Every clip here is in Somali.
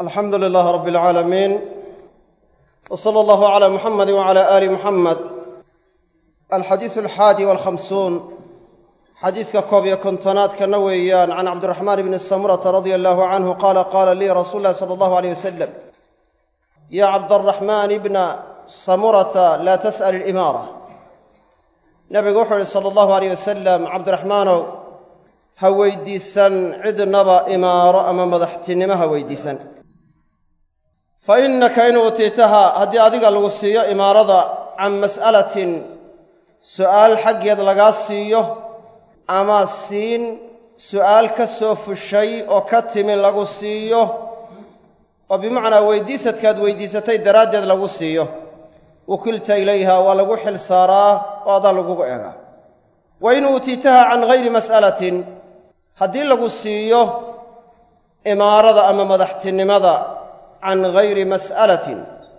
alxamdu lilaah rab اlcaalamiin w sala allahu cala muxamadi wcala aali muxamed alxadiisu alxaadi walkhamsuun xadiiska koob iyo kontonaadkana weeyaan can cabdiraxmaan bni samurata radia allahu canhu qaala qaala lii rasuulu llahi sala allahu aleyh wasalam ya cabdaraxmaan ibna samurata laa tas'al ilimaara nabigu wuxuu ihi sala allahu aleyh wasalam cabdiraxmaanow ha weydiisan cidnaba imaaro ama madaxtinimo ha weydiisan fa innaka in uutiitaha haddii adiga lagu siiyo imaarada can mas'alatin su'aal xaggeed lagaa siiyo ama siin su'aal ka soo fushay oo ka timi lagu siiyo oo bimacnaa weydiisadkaad weydiisatay daraaddeed lagu siiyo wukilta ilayha waa lagu xil saaraa oo adaa lagugu eegaa wa in uutiitaha can hayri mas'alatin haddii lagu siiyo imaarada ama madaxtinimada can hayri mas'alatin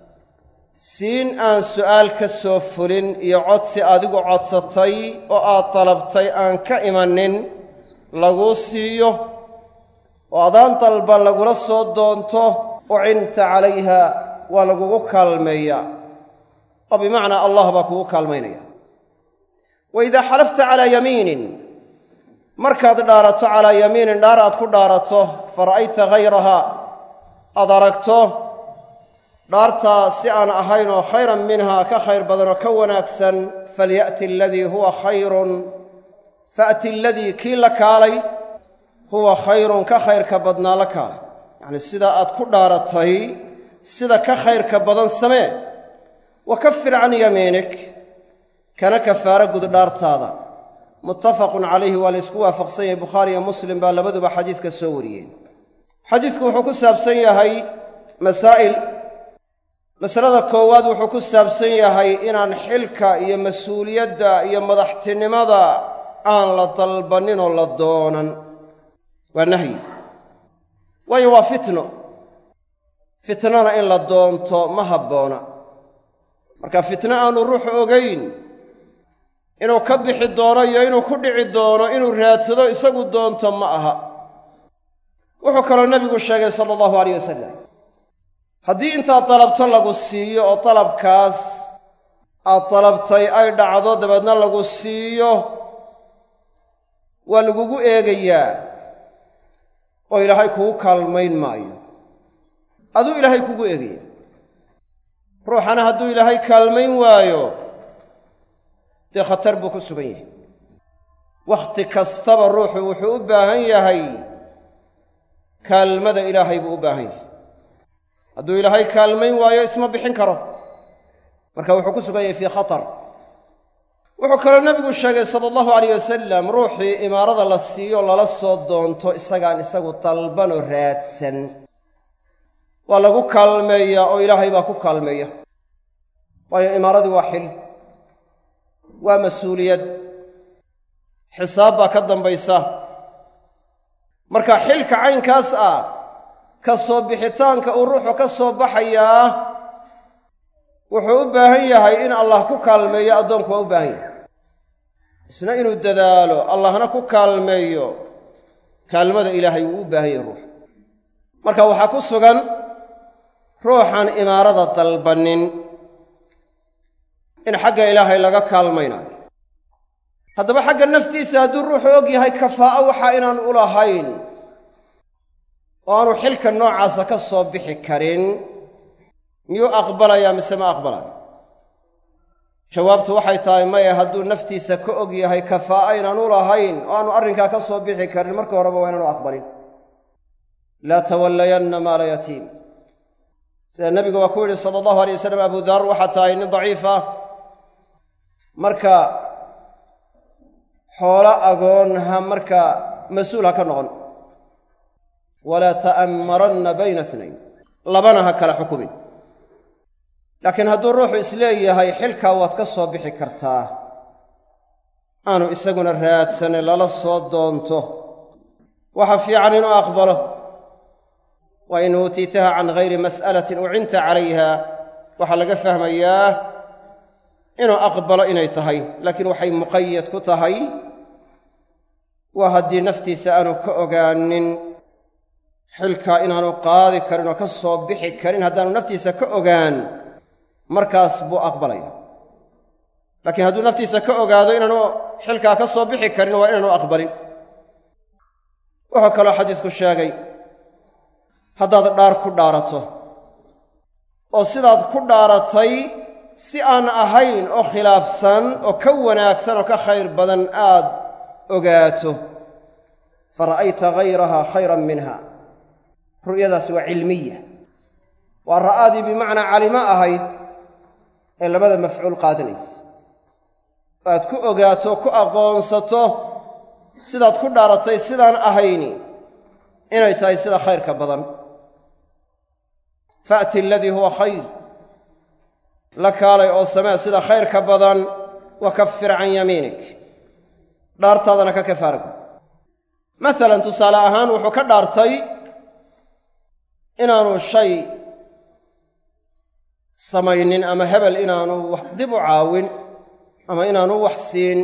siin aan su'aal ka soo fulin iyo codsi adigu codsatay oo aad dalabtay aan ka imanin laguu siiyo oo adaan dalba lagula soo doonto ucinta calayha waa lagugu kaalmeeyaa oo bimacnaa allah baa kugu kaalmaynaya wa idaa xalafta calaa yamiinin markaad dhaarato calaa yamiinin dhaar aad ku dhaarato fara'ayta hayraha aad aragto dhaartaa si aan ahayn oo khayran minhaa ka khayr badan oo ka wanaagsan falya'ti aladii huwa khayrun fa'ti aladii kii la kaalay huwa khayrun ka khayrka badnaa la kaalay yacnii sidaa aad ku dhaaratay sida ka khayrka badan samee wa kafir can yamiinik kana kafaaro gud dhaartaada muttafaqun calayhi waa la ysku waafaqsan yahay bukhaari iyo muslim baa labaduba xadiiska soo wariyeen xadiisku wuxuu ku saabsan yahay masaa'il masalada koowaad wuxuu ku saabsan yahay inaan xilka iyo mas-uuliyadda iyo madaxtinimada aan la dalbannin oo la doonan waa nahyi waayo waa fitno fitnana in la doonto ma habboona marka fitno aanu ruuxu ogayn inuu ka bixi doono iyo inuu ku dhici doono inuu raadsado isagu doonto ma aha wuxuu kaloo nebigu sheegay sala allahu alayh wasalam haddii intaad dalabto lagu siiyo oo dalabkaas aad dalabtay ay dhacdo dabeedna lagu siiyo waa lagugu eegayaa oo ilaahay kugu kaalmayn maayo aduu ilaahay kugu eegaya ruuxana hadduu ilaahay kaalmayn waayo dee khatar buu ku sugan yahay wakhti kastaba ruuxu wuxuu u baahan yahay kaalmada ilaahay buu u baahan yahay hadduu ilaahay kaalmayn waayo isma bixin karo marka wuxuu ku sugan yahay fii khatar wuxuu kaloo nebigu sheegay sala allahu alayh wasalam ruuxii imaarada la siiyo lala soo doonto isagaan isagu dalbanoo raadsan waa lagu kaalmeeyaa oo ilaahay baa ku kaalmeeya waayo imaaradii waa xil waa mas-uuliyad xisaab baa ka dambaysa marka xilka caynkaas ah ka soo bixitaanka uu ruuxu ka soo baxayaa wuxuu u baahan yahay in allah ku kaalmeeyo addoonku waa u baahan yahay isna inuu dadaalo allahna ku kaalmeeyo kaalmada ilaahay wuu u baahan yahay ruux marka waxaa ku sugan ruuxan imaarada dalbannin in xagga ilaahay laga kaalmaynayo haddaba xagga naftiisa hadduu ruuxu og yahay kafaa'o waxaa inaan u lahayn oo aanu xilka noocaasa ka soo bixi karin miyuu aqbalayaa mise ma aqbalayo jawaabtu waxay tahay maya hadduu naftiisa ka og yahay kafaa'o inaan u lahayn oo aanu arrinkaa ka soo bixi karin marka horeba waa inaanu aqbalin laa tawallayanna maala yatiim sida nebigu waa ku yidhi sala allahu alay wasalam abu dar waxaa tahay nin daciif ah marka xoolo agoon ha marka mas-uul ha ka noqon walaa ta'ammaranna bayna snayn labana ha kala xukumin laakiin hadduu ruuxu isleeyahay xilkaa waad ka soo bixi kartaa aanu isaguna raadsane lala soo doonto waxa fiican inuu aqbalo wa in uutiitaha can hayri mas'alatin ucinta calayha waxaa laga fahmayaa inuu aqbalo inay tahay laakiin waxay muqayad ku tahay waa haddii naftiisa aanu ka ogaanin xilkaa inaanu qaadi karin oo ka soo bixi karin haddaanu naftiisa ka ogaan markaas buu aqbalaya laakiin hadduu naftiisa ka ogaado inaanu xilkaa ka soo bixi karin waa inaanu aqbalin wuxuu kaloo xadiisku sheegay haddaad dhaar ku dhaarato oo sidaad ku dhaaratay si aan ahayn oo khilaafsan oo ka wanaagsan oo ka khayr badan aad ogaato fa ra'ayta hayraha khayran minha ru'yadaasi waa cilmiya waa ra'aadii bimacnaa calimo ahayd ee labada mafcuul qaadanaysa aad ku ogaato ku aqoonsato sidaad ku dhaaratay sidaan ahayni inay tahay sida khayrka badan fa'ti aladii huwa khayr la kaalay oo samee sida khayrka badan wa kaffir can yamiinik dhaartaadana ka kafaara gud masalan tusaale ahaan wuxuu ka dhaartay inaanu shay samaynin ama hebel inaanu wax dib u caawin ama inaanu wax siin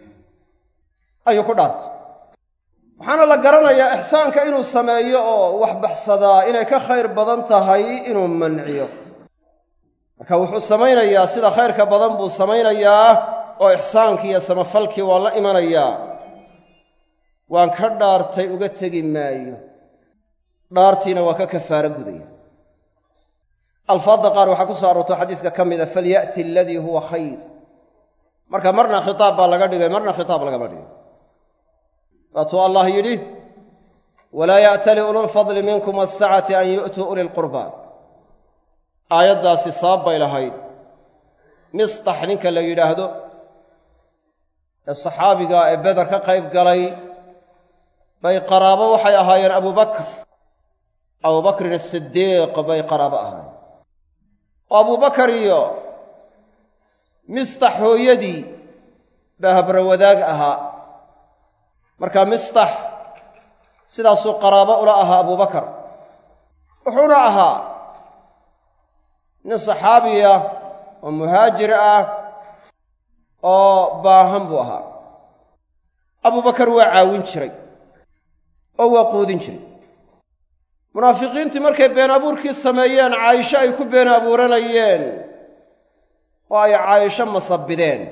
ayuu ku dhaartay waxaana la garanayaa ixsaanka inuu sameeyo oo wax baxsadaa inay ka khayr badan tahay inuu manciyo marka wuxuu samaynayaa sida khayrka badan buu samaynayaa oo ixsaankii iyo samafalkii waa la imanayaa waan ka dhaartay uga tegi maayo dhaartiina waa ka kafaaro gudaya alfaadda qaar waxaa ku soo aroorto xadiiska ka mida falya'ti aladii huwa khayr marka marna khitaab baa laga dhigay marna khitaab lagama dhigay waatuu allah yidhi walaa ya'tali ululfadli minkum waasacati an yu'tuu uli lqurba aayaddaasi sabab bay lahayd mistax ninka la yidhaahdo ee saxaabiga ee beder ka qayb galay bay qaraabo waxay ahaayeen abubakr abubakrin asidiiq bay qaraabo ahaayeen oo abubakar iyo mistax hooyadii baa habrawadaag ahaa marka mistax sidaasuu qaraabo ula ahaa abubakar wuxuuna ahaa nin saxaabiya oo muhaajir ah oo baahan buu ahaa abubakar waa caawin jiray oo waa quudin jiray munaafiqiintii markay been abuurkii sameeyeen caayisho ay ku been abuuranayeen oo ay caayisho masabideen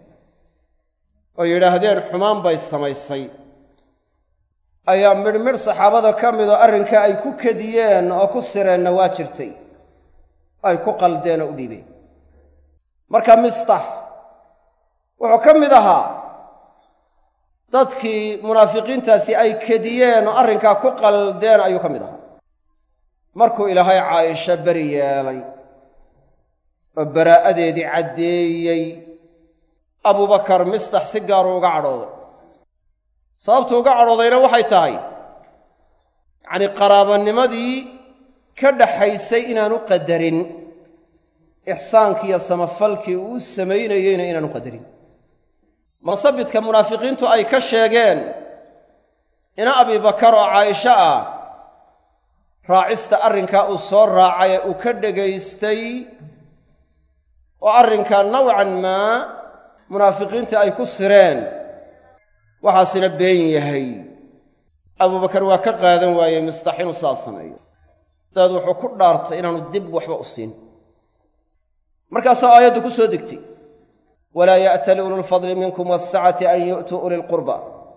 oo yidhaahdeen xumaan bay samaysay ayaa midhmidh saxaabada ka midoo arrinka ay ku kediyeen oo ku sireenna waa jirtay ay ku qaldeen oo u dhiibeen marka mistax wuxuu ka mid ahaa dadkii munaafiqiintaasi ay kediyeen oo arrinkaa ku qaldeen ayuu ka mid ahaa markuu ilaahay caayisho beri yeelay oo baraa'adeedii caddeeyey abubakar mistax si gaaruu uga cadhooday sababtuu uga cadhoodayna waxay tahay yacnii qaraabanimadii ka dhaxaysay inaanu qadarin ixsaankiiyo samafalkii uu samaynayeyna inaanu qadarin masabidka munaafiqiintu ay ka sheegeen ina abibakar oo caaisho ah raacista arrinkaa uu soo raacay ee uu ka dhegaystay oo arrinkaa nawcan maa munaafiqiinta ay ku sireen waxaasina been yahay abubakar waa ka qaadan waayey mistax inuu sidaas sameeyo dabeed wuxuu ku dhaartay inaanu dib waxba u siin markaasaa aayaddu ku soo degtay walaa ya'tali ululfadli minkum waasacati an yu'tuu uli lqurba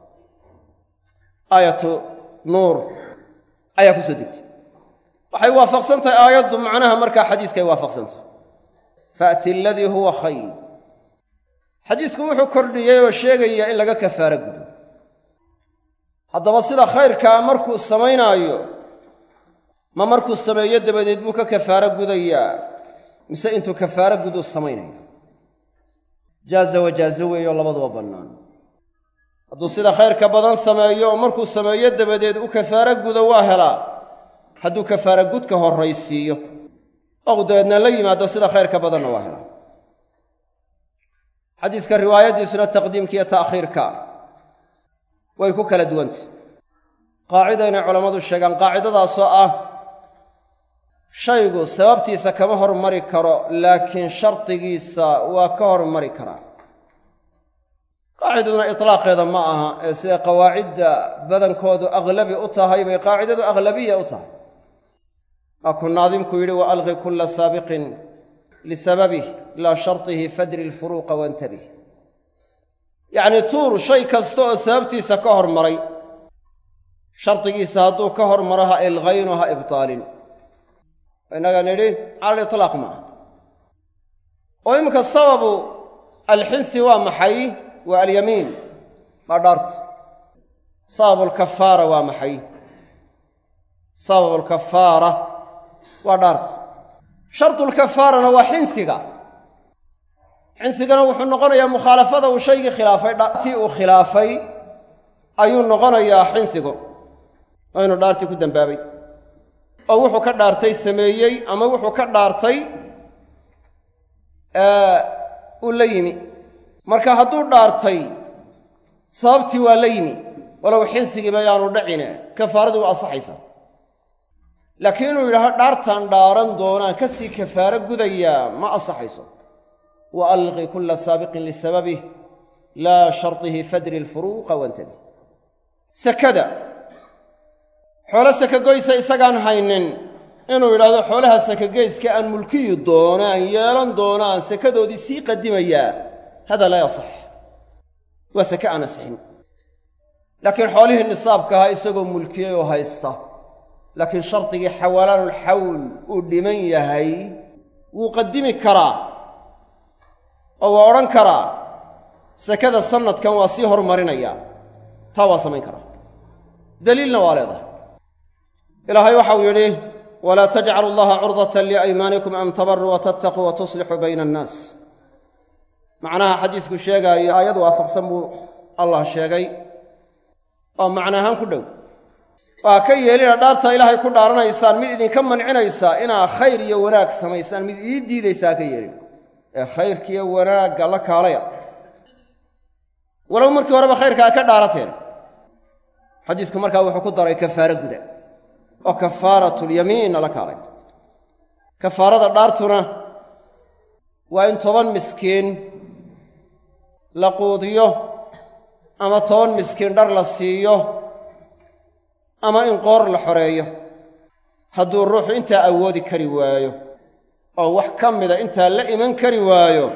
aayatu nuur ayaa ku soo degtay waxay waafaqsan tahay aayaddu macnaha markaa xadiiskay waafaqsan tahay faati aladii huwa khayr xadiisku wuxuu kordhiyey oo sheegaya in laga kafaaro gudo haddaba sida khayrkaa markuu samaynaayo ma markuu sameeyo dabadeed buu ka kafaaro gudayaa mise intuu kafaaro guduu samaynaya jaaza wajaazo weeyoo labaduba bannaan hadduu sida khayrka badan sameeyo oo markuu sameeyo dabadeed u kafaaro gudo waa helaa hadduu kafaaro gudka horraysiiyo ou dabeedna la yimaado sida khayrka badanna waa helaa xadiiska riwaayaddiisuna taqdiimka iyo ta'khiirka way ku kala duwantah qaacida inay culammadu sheegaan qaacidadaasoo ah shaygu sababtiisa kama hormari karo laakiin shardigiisa waa ka hormari karaa qaacidaduna itlaaqeeda ma aha ee sida qawaacidda badankoodu aglabi u tahay bay qaacidadu aglabiya u tahay waa kuu naadimku yidhi wa alqi kulla saabiqin lisababih ilaa shartihi fadri lfuruuqa wantabih yacnii tuur shay kasta oo sababtiisa ka hormaray shardigiisa hadduu ka hormaro ha ilqaynu ha ibtaalin innaga nidhi cala litlaaq maaha oo iminka sababu alxinsi waa maxay waa alyamiin waa dhaarta sababu alkafaara waa maxay sababu alkafaara waa dhaarta shardulkafaarana waa xinsiga xinsigana wuxuu noqonayaa mukhaalafada uu shaygii khilaafay tii uu khilaafay ayuu noqonayaa xinsigu oo inuu dhaartii ku dembaabay oo wuxuu ka dhaartay sameeyey ama wuxuu ka dhaartay uu la yimi marka hadduu dhaartay sababtii waa la yimi walow xinsigiiba yaanu dhacine kafaaradii waa ansaxaysaa laakiin inuu yidhaaho dhaartaan dhaaran doonaan ka sii kafaaro gudayaa ma ansaxayso wa alqi kulla saabiqin lisababih laa shartihi fadri lfuruuqa wantabi sakada xoolo sakagoysa isagaan haynin inuu yidhahdo xoolaha sakageyska aan mulkiyi doono aan yeelan doono aan sakadoodii sii qadimayaa hada laa yasax waa sake aan asixin laakiin xoolihii nisaabka ahaa isagoo mulkiyey oo haysta laakiin shardigii xawalaanulxawl uu dhiman yahay wuu qadimi karaa oo waa odhan karaa sakada sannadkan waa sii hormarinayaa taa waa samayn karaa daliilna waa leedahay ilaahay waxau yidhi walaa tajcalu allaha curdatan liaymaanikum an tabaruu wa tattaquu wa tuslixuu bayna annaas macnaha xadiisku sheegaayo aayad waafaqsan buu allah sheegay oo macna ahaan ku dhow waa ka yeelina dhaartaa ilaahay ku dhaaranaysaan mid idinka mancinaysaa inaa khayr iyo wanaag samaysaan mid ii diidaysaa ka yeelin ee khayrkiiyo wanaagga la kaalaya walow markii horeba khayrkaa ka dhaarateen xadiisku markaa wuxuu ku daray kafaaro guda oo kafaaratulyamiinna la kaalay kafaarada dhaartuna waa in toban miskiin la quudiyo ama toban miskiin dhar la siiyo ama in qoor la xoreeyo hadduu ruuxu intaa awoodi kari waayo oo wax ka mida intaa la iman kari waayo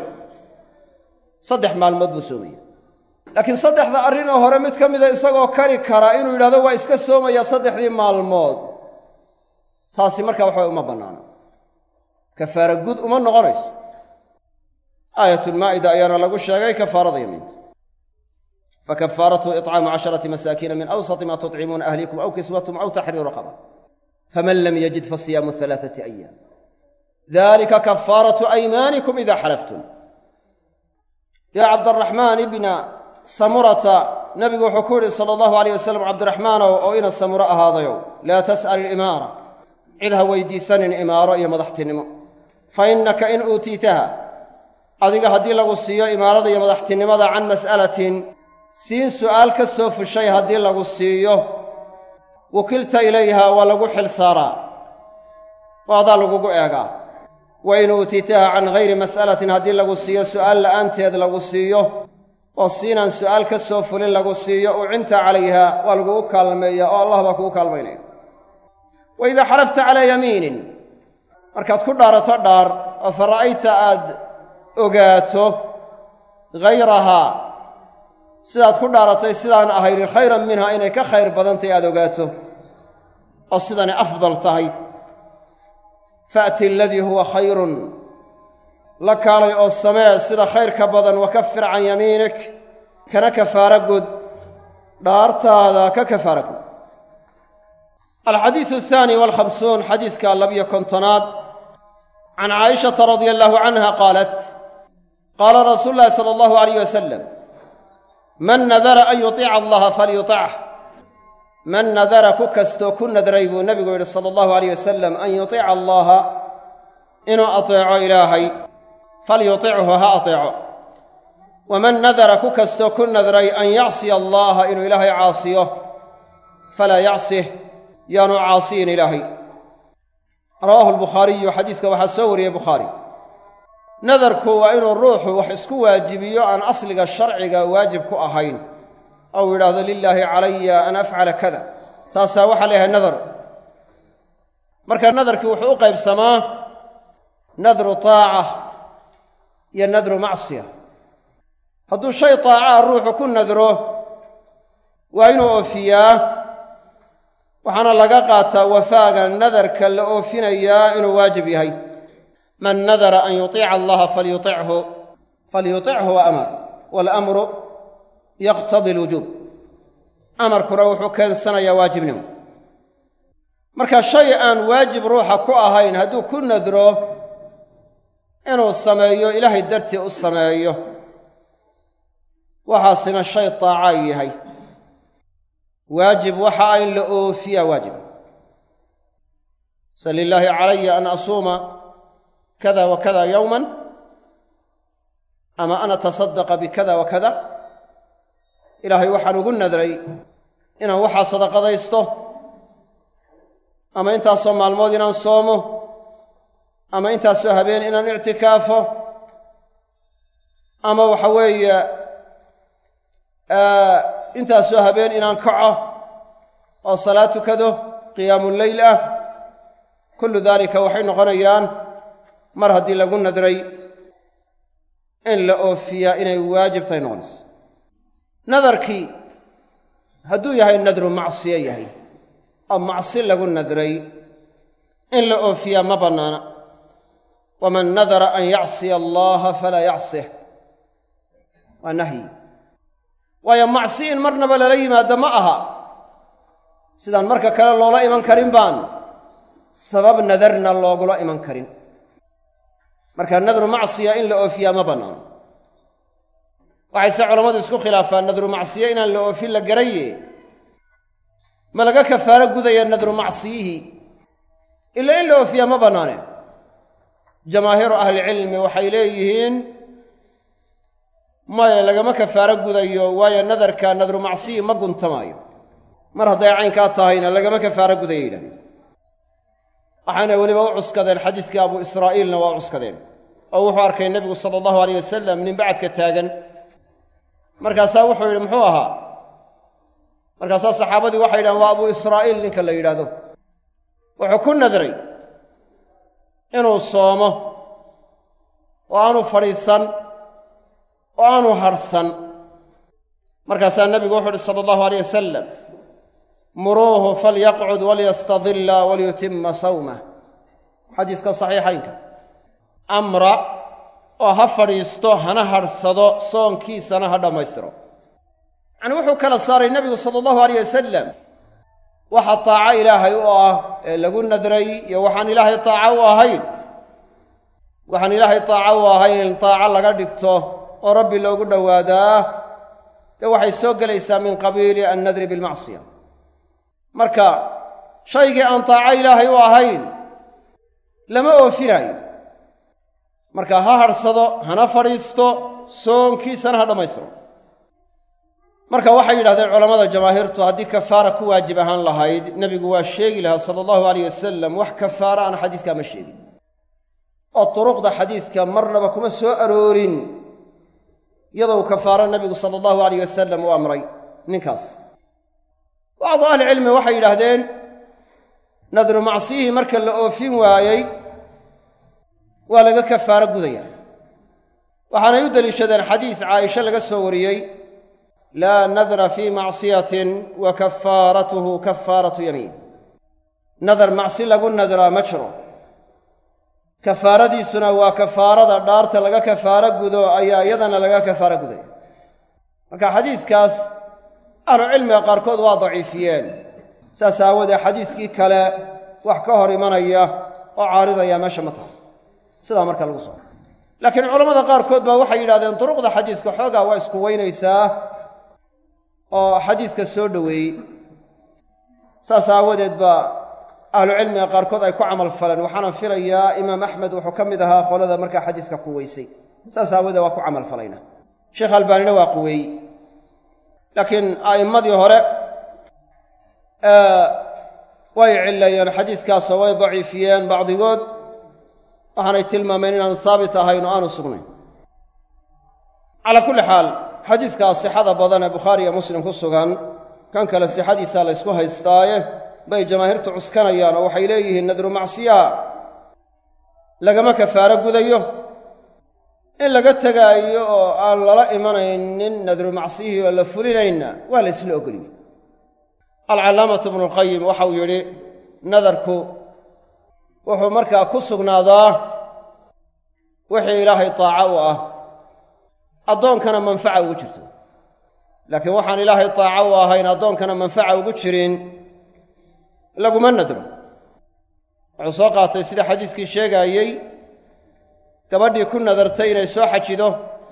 saddex maalmood buu soomaya laakiin saddexda arrinoo hore mid ka mida isagoo kari kara inuu yidhahdo waa iska soomayaa saddexdii maalmood taasi markaa waxbay uma bannaana kafaara gud uma noqonayso aayatulmaa'ida ayaana lagu sheegay kafaarada yamiinta fakafaaratuhu icaamu casharati masaakiina min awsati ma tuطcimuuna ahlikum aw kiswatum aw taxriiru raqaba faman lam yajid fasiyaamu alaaثati ayaam dalika kafaaratu aymaanikum ida xalaftum yaa cabdaraxmaan ibna samurata nabigu wuxuu ku yidhi sala allahu alayh wasalam cabdiraxmaanow oo ina samuro ahaadayow laa tas'al ilimaara cid ha weydiisanin imaaro iyo madaxtinimo fa innaka in uutiitaha adiga haddii lagu siiyo imaarada iyo madaxtinimada can mas'alatin siin su'aal ka soo fushay haddii lagu siiyo wukilta ilayha waa lagu xil saaraa oo adaa lagugu eegaa wa in uutiitaha can hayri mas'alatin haddii lagu siiyo su'aal la'aanteed lagu siiyo oo siinaan su'aal ka soo fulin lagu siiyo ucinta calayha waa lagugu kaalmeeyaa oo allah baa kugu kaalmaynaya wa idaa xalafta calaa yamiinin markaad ku dhaarato dhaar oo fa ra'ayta aad ogaato hayrahaa sidaad ku dhaaratay sidaan ahaynin khayran minha inay ka khayr badantahy aad ogaato oo sidanay afdal tahay fa'ti aladii huwa khayrun la kaalay oo samee sida khayrka badan wakafir can yamiinik kana kafaara gud dhaartaada ka kafaara gud alxadiisu ahaani walkhamsuun xadiiska labiyo kontonaad can caayishata radia allahu canha qaalat qaala rasuulu llahi sala allahu alayh wasalam man nadara an yuطiica allaha falyuطach man nadara ku kastoo ku nadray buu nebigu yidhi sala allahu alayh wasalam an yuطiica allaha inuu ateeco ilaahay falyutichu ha ateeco waman nadara ku kastoo ku nadray an yacsiya allaha inuu ilaahay caasiyo falaa yacsih yaanu caasiyin ilaahay rawaahu albukhaariyu xadiiska waxaa soo wariyey bukhaari nadarku waa inuu ruuxu wax isku waajibiyo aan asliga sharciga waajib ku ahayn ou yidhaahdo lilaahi calaya an afcala kada taasaa waxaa la yahay nadar marka nadarkii wuxuu u qaybsamaa nadru taaca iyo nadru macsiya hadduu shay taacaa ruuxu ku nadro waa inuu oofiyaa waxaana laga qaataa wafaaga nadarka la oofinayaa inuu waajib yahay man nadara an yuطiica allaha falyuichu falyutichu wa amar waalamru yaqtadi alwujuub amarkuna wuxuu keensanayaa waajibnimo marka shay aan waajib ruuxa ku ahayn hadduu ku nadro inuu sameeyo ilaahay dartii u sameeyo waxaasina shay taaca yahay waajib waxa a in la oofiyaa waajib sal lilaahi calaya an asuuma kada wa kada yowman ama an atasadaqa bikada wa kada ilaahay waxaan ugu nadray inaan waxaa sadaqadaysto ama intaasoo maalmood inaan soomo ama intaasoo habeen inaan ictikaafo ama waxa weeye intaasoo habeen inaan kaco oo salaad tukado qiyaamuleyl ah kullu daalika waxay noqonayaan mar haddii lagu nadray in la oofiyaa inay waajib tahay noqonayso nadarkii hadduu yahay nadru macsiyo yahay oo macsi lagu nadray in la oofiyaa ma bannaana waman nadara an yacsiya allaha falaa yacsih waa nahyi waayo macsi in marnaba lala yimaado ma aha sidaan marka kale loola iman karin baan sabab nadarna loogula iman karin marka nadru macsiya in la oofiyaa ma bannaano waxayse culammadu isku khilaafaan nadru macsiye inaan la oofin la garaye ma laga kafaaro gudaya nadru macsiyihii ila in la oofiyaa ma bannaane jamaahiiru ahlicilmi waxay leeyihiin maya lagama kafaaro gudayo waayo nadarka nadru macsiyi ma guntamaayo mar hadday caynkaa tahayna lagama kafaaro gudaya yidhahdeen waxayna weliba u cuskadeen xadiiskii abu israa'iilna waa u cuskadeen oo wuxuu arkay nebigu sala allahu aleyh wasalam nin bacadka taagan markaasaa wuxuu yidhi muxuu ahaa markaasaa saxaabadii waxay yidhahen waa abu israa'iil ninka la yidhaahdo wuxuu ku nadray inuu soomo oo aanu fadhiisan oo aanu harhsan markaasaa nebigu wuxuu uhi sala allahu aleyh wasalam muruuhu falyaqcud walyastadilla walyutima sawmah xadiiska saxiixaynka amra oo ha fadhiisto hana hadhsado soonkiisana ha dhammaystiro yacanii wuxuu kala saaray nebigu sala allahu aleyh wasalam waxa taaco ilaahay u ah ee lagu nadray iyo waxaan ilaahay taaco u ahayn waxaan ilaahay taaco u ahayn taaco laga dhigto oo rabbi loogu dhowaadaa dee waxay soo gelaysaa min qabiili annadri bilmacsiya marka shaygii aan taaco ilaahay u ahayn lama oofinaayo marka ha hadhsado hana fadhiisto soonkiisana ha dhammaystiro marka waxay yidhahdeen culammada jamaahiirtu haddii kafaara ku waajib ahaan lahayd nebigu waa sheegi lahaa sala allahu aleyh wasalam wax kafaara aan xadiiskaa ma sheegin oo turuqda xadiiska marnaba kuma soo aroorin iyadou kafaaro nebigu sala allahu aleyh wasalam u amray ninkaas bacdu ahlicilmi waxay yidhaahdeen nadru macsiyihii marka la oofin waayey waa laga kafaaro gudaya waxaanay u deliishadeen xadiis caaisha laga soo wariyey laa nadra fii macsiyatin wa kafaaratuhu kafaaratu yamiin nadar macsi lagu nadraa ma jiro kafaaradiisuna waa kafaarada dhaarta laga kafaaro gudo ayaa iyadana laga kafaaro gudaya marka xadiiskaas ahlucilmiga qaarkood waa daciifiyeen saas aawoodee xadiiskii kale wax ka hor imanaya oo caaridaya meesha ma tahay sidaa marka lagu soo laakiin culammada qaarkood baa waxay yidhahdeen duruqda xadiiska xoogaa waa isku weynaysaa oo xadiiska soo dhoweeyey saas aawadeed baa ahlucilmiga qaarkood ay ku camal faleen waxaana filayaa imaam axmed wuxuu ka mid ahaa qolada markaa xadiiska quweysay saas aawadeed waa ku camal falayna sheekh albaanina waa quweeyey laakiin a'immadii hore way cilleeyeen xadiiskaasoo way daciifiyeen bacdigood waxaanay tilmaameen inaanu haabit ahayn oo aanu sugnayn calaa kulli xaal xadiidkaa sixada badan ee bukhaari iyo muslim ku sugan kan kale sixadiisaa la ysku haystaaye bay jamaahiirtu cuskanayaan oo waxay leeyihiin nadru macsiyaha lagama kafaaro gudayo in laga tegaayo oo aan lala imanaynin nadru macsiyihii oo la fulinayna waa la ysla ogoliyey alcallaamatu ibnulqayim waxau yidhi nadarku wuxuu markaa ku sugnaadaa wixii ilaahay taaco u ah addoonkana manfaca ugu jirto laakiin waxaan ilaahay taaco u ahayn addoonkana manfaca ugu jirin laguma nadro wuxuu soo qaatay sida xadiiskii sheegaayey gabadhii ku nadartay inay soo xajido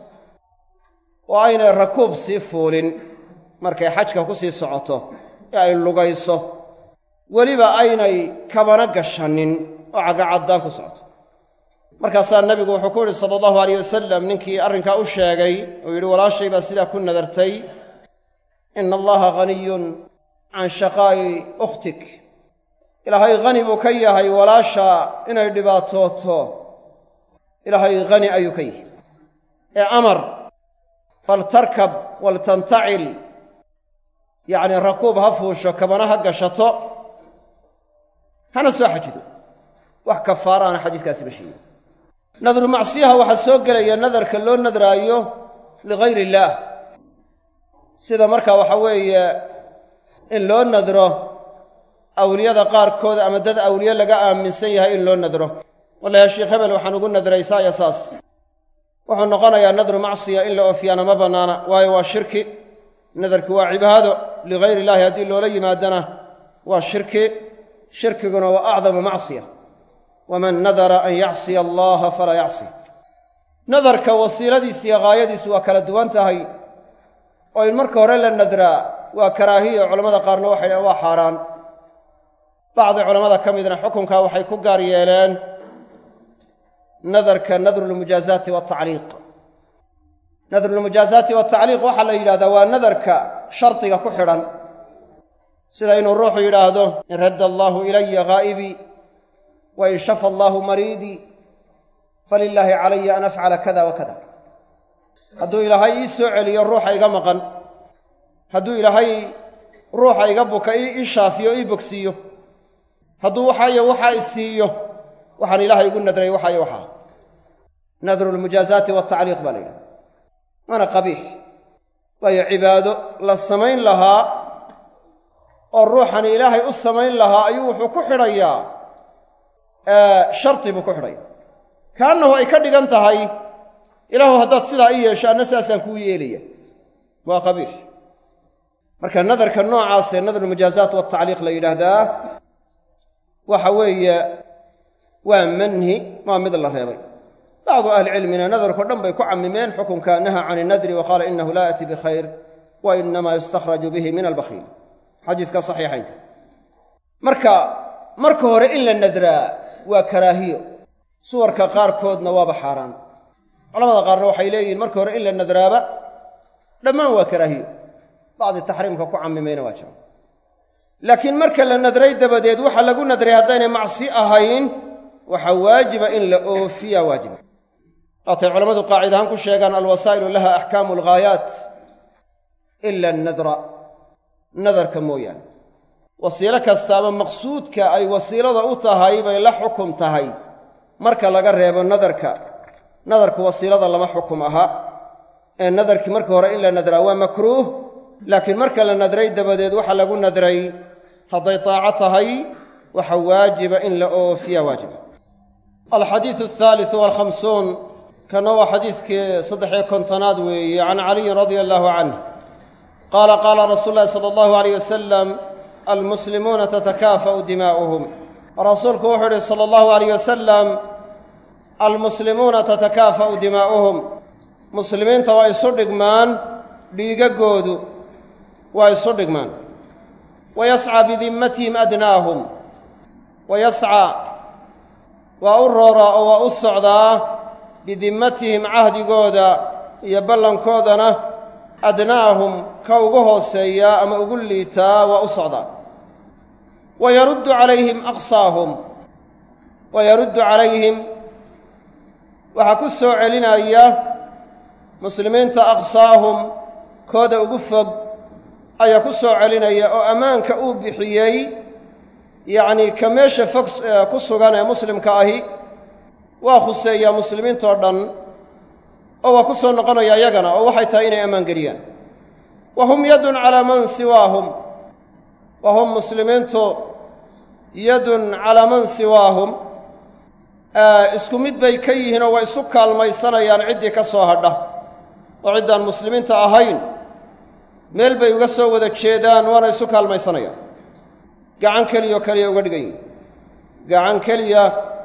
oo aynay rakuub sii fuulin markay xajka ku sii socoto ee ay lugayso weliba aynay kabana gashanin oo cagacaddaan ku socoto markaasaa nebigu wuxuu ku yidhi sala allahu alayh wasalam ninkii arrinkaa u sheegay uu yidhi walaashay baa sidaa ku nadartay ina allaha ghaniyun can shaqaa'i ukhtik ilaahay hani buu ka yahay walaasha inay dhibaatooto ilaahay hani ayuu ka yahay ee amar faltarkab waltantacil yacnii rakuub ha fuusho kabana ha gashato hana soo xajido wax kafaaraana xadiiskaasi ma sheegin nadru macsiyaha waxaa soo gelaya nadarka loo nadraayo ligayr illaah sida markaa waxa weeye in loo nadro awliyada qaarkood ama dad awliye laga aaminsan yahay in loo nadro wallahi sheekh hebel waxaan ugu nadray saa iyo saas wuxuu noqonayaa nadru macsiya in la oofiyaana ma bannaana waayo waa shirki nadarki waa cibaado ligayr illaahi haddii loola yimaadana waa shirki shirkiguna waa acdamu macsiya waman nadara an yacsiya allaha falaa yacsi nadarka wasiiladiis iyo haayadiisu waa kala duwan tahay oo in marka hore la nadraa waa karaahiya culamada qaarna waxay dhahen waa xaaraan bacdi culammada ka midna xukunkaa waxay ku gaar yeeleen nadarka nadrulmujaazaati watacliiq nadrulmujaazaati watacliiq waxaa la yidhahdaa waa nadarka shardiga ku xidhan sida inuu ruuxu yidhaahdo in radda allaahu ilaya haa'ibii wa in shafa allaahu mariidii falilaahi calaya an afcala kada wa kada hadduu ilaahay ii soo celiyo ruuxa iga maqan hadduu ilaahay ruuxa iga buka ii shaafiyo ii bogsiiyo hadduu waxaayo waxaa i siiyo waxaan ilaahay ugu nadray waxaayo waxaa nadru lmujaazaati watacliiq baa la yidhahda waana qabiix waayo cibaado la samayn lahaa oo ruuxani ilaahay u samayn lahaa ayuu wuxuu ku xidhayaa shardi buu ku xidhaya kaannahu ay ka dhigan tahay ilaahu haddaad sidaa i yeesho anna saasaan kuu yeelaya waa qabiix marka nadarka noocaasee nadrulmujaazaat watacliiq la yidhaahdaa waxa weeye waa manhi waa mid la reebay bacdu ahlicilmina nadarko dhan bay ku cammimeen xukunka naha can inadri wa qaala inahu laa ya'ti bikhayr wa inamaa yustakhraju bihi min albakhiil xadiiska saxiixaynka marka marka hore in la nadraa waa karaahiyo suwarka qaarkoodna waaba xaaraan culamada qaarna waxay leeyihiin marka hore in la nadraaba dhammaan waa karaahiyo bacdi taxriimka ku cammimayna waa jira laakiin marka la nadray dabadeed waxa lagu nadray haddaynay macsi ahayn waxaa waajiba in la oofiya waajiba waatay culammadu qaacid ahaan ku sheegaan alwasaa'ilu laha axkaamu alghaayaat ila annadra nadarka mooyaane wasiilo kastaaba maqsuudka ay wasiilada u tahay bay la xukum tahay marka laga reebo nadarka nadarku wasiilada lama xukum aha ee nadarkii marka hore in la nadraa waa makruuh laakiin marka la nadray dabadeed waxa lagu nadray hadday taaco tahay waxa waajiba in la oofiya waajiba alxadiidu alhaalisu walkhamsuun kana waa xadiiskii saddexiyo kontonaad weeye can caliyin radia allaahu canh qaala qaala rasuulu llahi sala allahu alayh wasalam almuslimuuna tatakaafa'u dimaa'uhum rasuulku wuxuu ihi sala allahu alayh wasalam almuslimuuna tatakaafa'u dimaa'uhum muslimiinta waa isu dhigmaan dhiigagoodu waa isu dhigmaan wa yascaa bidimmatihim adnaahum wa yascaa waa u rooraa oo waa u socdaa bidimmatihim cahdigooda iyo ballankoodana adnaahum ka ugu hooseeyaa ama ugu liitaa waa u socdaa wa yaruddu calayhim aqsaahum wa yaruddu calayhim waxaa ku soo celinaya muslimiinta aqsaahum kooda ugu fog ayaa ku soo celinaya oo ammaanka uu bixiyey yacnii ka meesha fog ku sugan ee muslimka ahi waa khuseeyaa muslimiintoo dhan oo waa ku soo noqonaya iyagana oo waxay tahay inay ammaan geliyaan wa hum yadun calaa man siwaahum wa hum muslimiintu yadun calaa man siwaahum isku mid bay ka yihiin oo way isu kaalmaysanayaan ciddii ka soo hadha oo ciddaan muslimiinta ahayn meel bay uga soo wada jeedaan waana isu kaalmaysanayaan gacan keliyaoo keliya uga dhigan yihiin gacan keliya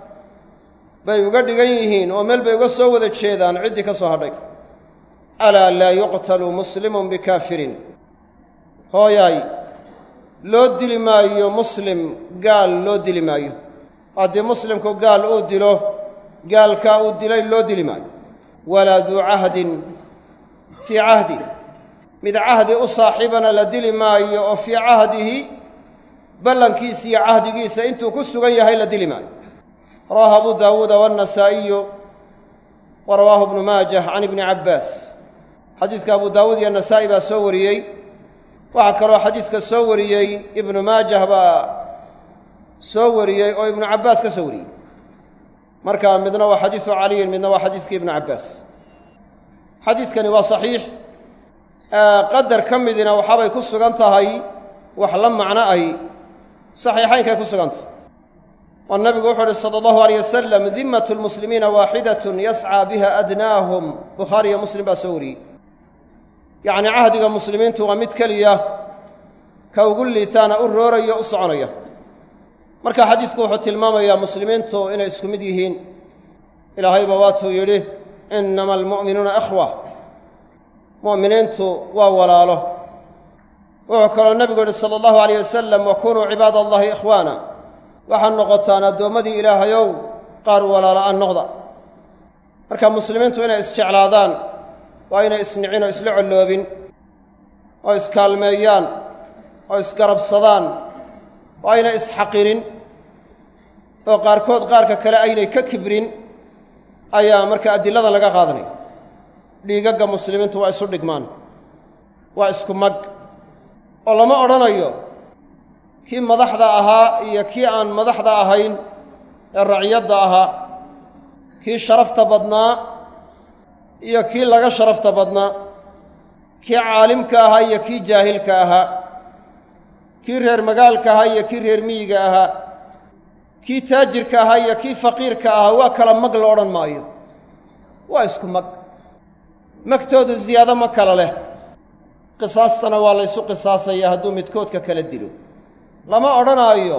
bay uga dhigan yihiin oo meel bay uga soo wada jeedaan ciddii ka soo hadhay alaa laa yuqtalu muslimun bikaafirin hooyaay loo dili maayo muslim gaal loo dili maayo haddii muslimku gaal uu dilo gaalkaa uu dilay loo dili maayo walaa duu cahdin fii cahdi mid cahdi u saaxiibana la dili maayo oo fii cahdihi ballankiisa iyo cahdigiisa intuu ku sugan yahay la dili maayo rawaahu abu daawuuda waannasaa'iyu wa rawaahu ibnu maajah can ibni cabbaas xadiiska abu daawuud iyo nasaa'i baa soo wariyey waxaa kaloo xadiiska soo wariyey ibnu maajah baa soo wariyey oo ibnu cabbaas ka soo wariyey marka midna waa xadiisu caliyin midna waa xadiiskii ibnu cabbaas xadiiskani waa saxiix qadar ka midina waxaabay ku sugan tahay wax la macno ahi saxiixaynkay ku sugan tahay oo nabigu wuxuu uhi sala allahu alayh wasalam dimmatu lmuslimiina waaxidatun yascaa biha adnaahum bukhaari iyo muslim baa soo wariyey yacni cahdiga muslimiintu waa mid keliya ka ugu liitaana u rooraya u soconaya marka xadiisku wuxuu tilmaamayaa muslimiintu inay isku mid yihiin ilaahayba waatuu yidhi innama almu'minuuna ikhwa mu'miniintu waa walaalo wuxuu kaloo nebigu yidhi sala allahu alayh wasalam wa kunuu cibaada allahi ikhwaana waxaad noqotaan addoommadii ilaahayow qaar walaala'aan noqda marka muslimiintu inay isjeclaadaan waa inay isnicin oo isla colloobin oo iskaalmeeyaan oo isgarabsadaan waa aynay isxaqirin oo qaarkood qaarka kale aynay ka kibrin ayaa marka adilada laga qaadanaya dhiigagga muslimiintu waa isu dhigmaan waa isku mag oo lama odhanayo kii madaxda ahaa iyo kii aan madaxda ahayn ee raciyadda ahaa kii sharafta badnaa iyo kii laga sharafta badnaa kii caalimka ahaa iyo kii jaahilka ahaa kii reer magaalka ahaa iyo kii reer miyiga ahaa kii taajirka ahaa iyo kii faqiirka ahaa waa kala mag la odhan maayo waa isku mag magtoodu ziyaado ma kala leh qisaastana waa laysu qisaasaya hadduu midkoodka kala dilo lama odhanaayo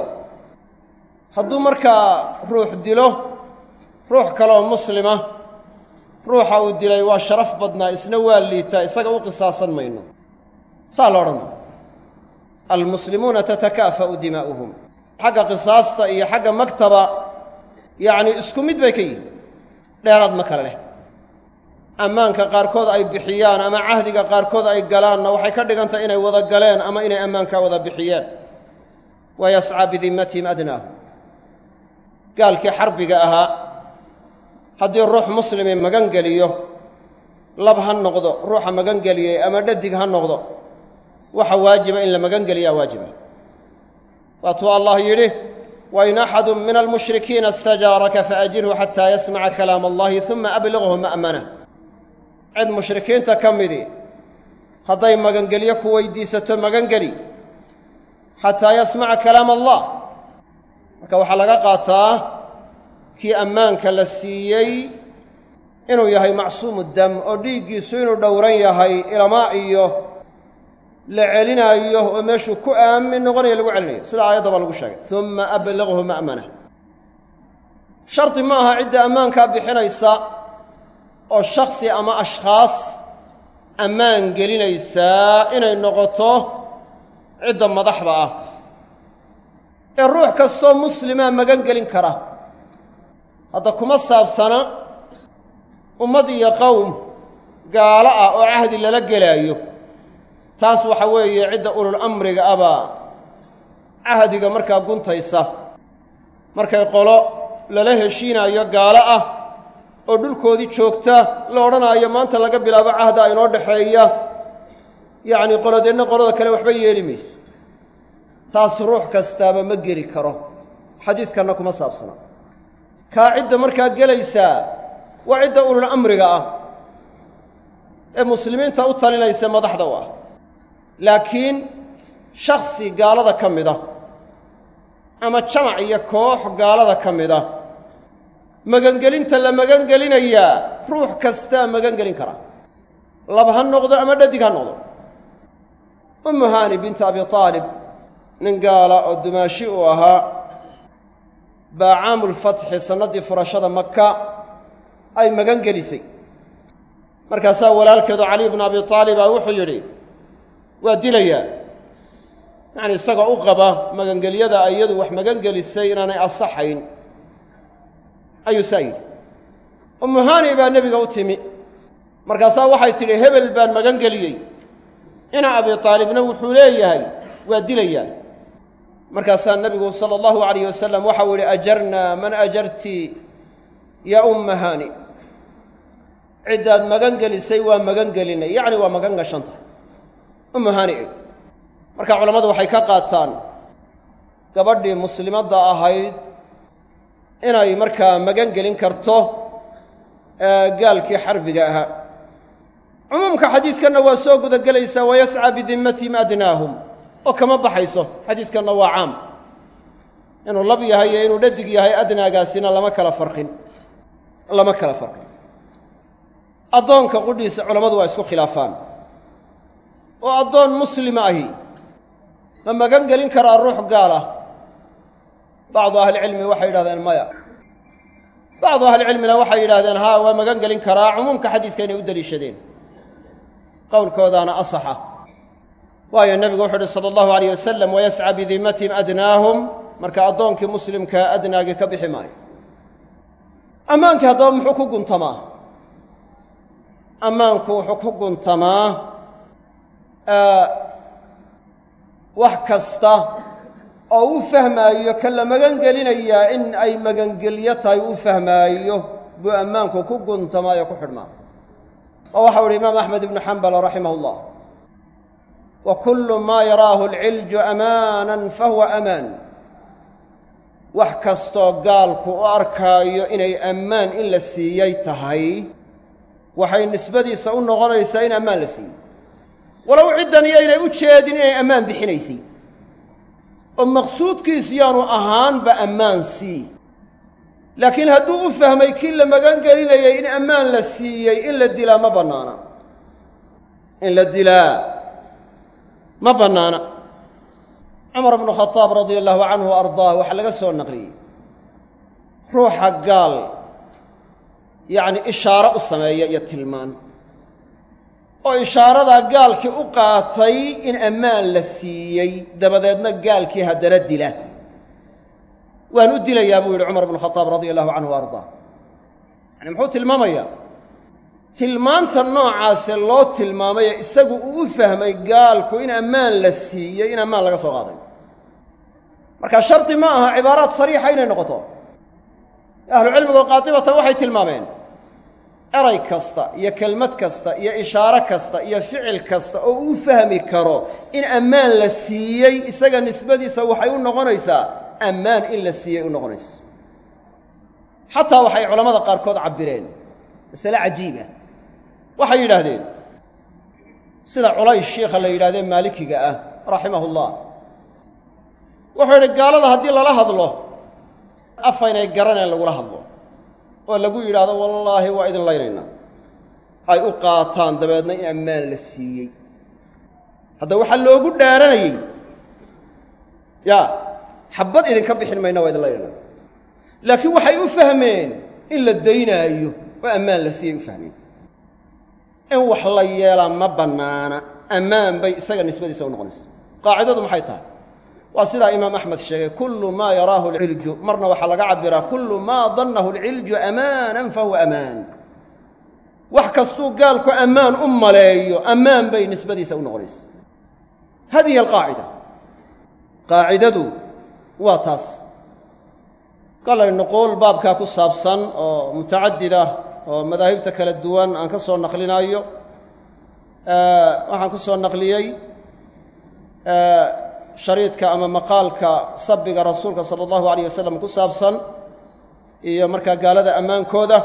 hadduu markaa ruux dilo ruux kaleoo muslima ruuxa uu dilay waa sharaf badnaa isna waa liitaa isaga u qisaasan mayno saa la odhan maayo almuslimuuna tatakaafa'u dimaa'uhum xagga qisaasta iyo xagga magtaba yacnii isku mid bay ka yihin dheeraad ma kale leh ammaanka qaarkood ay bixiyaan ama cahdiga qaarkood ay galaanna waxay ka dhigan tahay inay wada galeen ama inay ammaankaa wada bixiyeen wa yascaa bidimmatihim adnaahum gaalkii xarbiga ahaa haddii ruux muslimi magan geliyo lab ha noqdo ruuxa magan geliyey ama dhadig ha noqdo waxa waajiba in la magan geliyaa waajiba waatuu allah yidhi wain axadu min almushrikiina istajaaraka faajirhu xataa yasmaca kalaam allahi uma abliqhu ma'mana cid mushrikiinta ka midi hadday magangelyo ku weydiisato magangeli xataa yasmaca kalaam allah marka waxaa laga qaataa kii ammaanka la siiyey inuu yahay macsuumu dam oo dhiiggiisu inuu dhowran yahay ilamaa iyo la celinaayo oo meeshuu ku aamin noqonayo lagu celinayo sida aayaddaba lagu sheegay uma abliqhu ma'mana shardi ma aha cidda ammaankaa bixinaysa oo shaksi ama ashkhaas ammaan gelinaysaa inay noqoto cidda madaxda ah ee ruux kastoo muslimaa magan gelin kara hadda kuma saabsana ummad iyo qowm gaalo ah oo cahdi lala gelaayo taas waxa weeye cidda ulul amriga abaa cahdiga markaa guntaysa markay qolo lala heshiinaayo gaalo ah oo dhulkoodii joogta la odhanaayo maanta laga bilaabo cahda inoo dhexeeya yacni qolodeenna qolada kale waxba yeeli mayso taas ruux kastaaba ma geli karo xadiiskanna kuma saabsana kaa cidda markaa gelaysaa waa cidda ulul amriga ah ee muslimiinta u talinaysa madaxda u ah laakiin shaksi gaalada ka mid a ama jamac iyo koox gaalada ka mid a magangelinta la magangelinayaa ruux kastaa magangelin karaa lab ha noqdo ama dhadig ha noqdo ummu haani binta abi aalib nin gaala oo dumaashi uu ahaa baa caamulfatxi sannaddii furashada maka ay magan gelisay markaasaa walaalkeedu caliy bnu abi aalibaa wuxuu yidhi waa dilayaa yacni isagoo u qaba magangelyada iyadu wax magangelisay inaanay asaxayn ayuu saa yidhi ummu haani baa nebiga u timi markaasaa waxay tidhi hebel baan magan geliyey ina abi aalibna wuxuu leeyahay waa dilayaa markaasaa nebigu sala allahu alayh wasalam waxau yihi ajarnaa man ajarti yaa umma haani ciddaad magan gelisay waa magan gelinay yacni waa magan gashan tahay ummu haani eg marka culammadu waxay ka qaataan gabadhii muslimadda ahayd inay markaa magan gelin karto gaalkii xarbiga ahaa cumuumka xadiiskanna waa soo gudagelaysaa wayascaa bidimmatihim adnaahum oo kama baxayso xadiiskanna waa caam inuu lab yahay iyo inuu dhadig yahay adnaagaasina lama kala farqin lama kala farqin addoonka qudhiisa culammadu waa isku khilaafaan oo addoon muslima ahi ma magan gelin karaa ruux gaal ah bacdu ahlicilmi waxay yidhahdeen maya bacdu ahlicilmina waxay yidhahdeen haa waa magan gelin karaa cumuumka xadiiska inay u deliishadeen qowlkoodaana asaxa waayo nebigu wuxu uhi sala allahu alayh wasalam wayascaa bidimmatihim adnaahum marka addoonkii muslimkaa adnaagii ka bixi maayo ammaankii haddaba muxuu ku guntamaa ammaanku wuxuu ku guntamaa wax kasta oo u fahmaayo ka la magan gelinayaa in ay magangelyo tahay u fahmaayo buu ammaanku ku guntamaayo ku xidhmaa oo waxau uhi imaam axmed ibnu xambal raximah اllah wa kullu maa yaraahu alcilju amaanan fahuwa amaan wax kastoo gaalku u arkaayo inay ammaan in la siiyey tahay waxay nisbadiisa u noqonaysaa in ammaan la siiyey walow ciddan iyo inay u jeedin inay ammaan bixinaysay oo maqsuudkiisu yaanu ahaanba ammaan sii laakiin hadduu u fahmay kii la magan gelinayay in ammaan la siiyey in la dilaa ma bannaana in la dilaa ma bannaana cumar bnu khadaab radia allahu canhu wa ardaah waxaa laga soo naqliyey ruuxa gaal yacni ishaaro u sameeya iyo tilmaan oo ishaaradaa gaalkii u qaatay in ammaan la siiyey dabadeedna gaalkii haddana dila waan u dilayaa buu yidhi cumar bnu khadaab radia allahu canhu wa ardaa yani muxuu tilmaamayaa tilmaanta noocaase loo tilmaamaye isagu uu u fahmay gaalku in ammaan la siiyey in ammaan laga soo qaaday marka shardi ma aha cibaaraad sariixa inay noqoto ahlucilmigu qaatibatan waxay tilmaameen eray kasta iyo kelmad kasta iyo ishaaro kasta iyo ficil kasta oo uu fahmi karo in ammaan la siiyey isaga nisbadiisa waxay u noqonaysaa ammaan in la siiyey u noqonayso xataa waxay culammada qaarkood cabbireen masale cajiiba waxay yidhaahdeen sida culays shiikha la yidhahdee maalikiga ah raximahu llah wuxuu yidhi gaalada haddii lala hadlo afaynay garaneen lagula hadlo oo lagu yidhaahdo wallaahi waa idin laynaynaa ay u qaataan dabeedna in ammaan la siiyey hadda waxaa loogu dhaaranayey yaa xabbad idinka bixin mayna waa idin laynaynaa laakiin waxay u fahmeen in la daynaayo oo ammaan la siiyey u fahmeen in wax la yeelaa ma bannaana ammaan bay isaga nisbadiisa u noqonaysa qaacidadu maxay tahay waa sidaa imaam axmed sheegay kullu maa yaraahu alcilju marna waxaa laga cabbiraa kullu maa dannahu alcilju amaanan fahuwa amaan wax kastuu gaalku ammaan u maleeyo ammaan bay nisbadiisa u noqonaysa hadihi alqaacida qaacidadu waa taas kolay nuquul baabkaa ku saabsan oo mutacadid ah oo madaahibta kala duwan aan ka soo naqlinaayo waxaan ku soo naqliyey shariidka ama maqaalka sabbiga rasuulka sala allahu alayh wasalam ku saabsan iyo markaa gaalada ammaankooda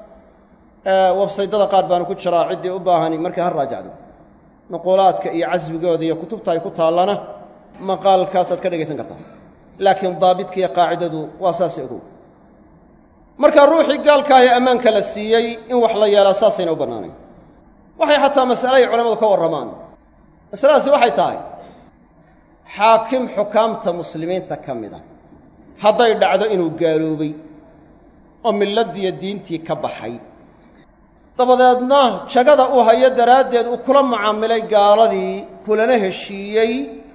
websaydada qaar baanu ku jiraa ciddii u baahani markay ha raajacdo nuquulaadka iyo casbigooda iyo kutubta ay ku taallana maqaalkaasaad ka dhegaysan kartaa laakiin daabidka iyo qaacidadu waa saasi ogow marka ruuxii gaalkaahi ammaanka la siiyey in wax la yeelaa saasayna u bannaanayn waxay xataa masale ay culammadu ka warramaan masaladaasi waxay tahay xaakim xukaamta muslimiinta ka mid a hadday dhacdo inuu gaaloobay oo milladdiiyo diintii ka baxay dabadeedna jagada uu hayo daraaddeed uu kula mucaamilay gaaladii kulana heshiiyey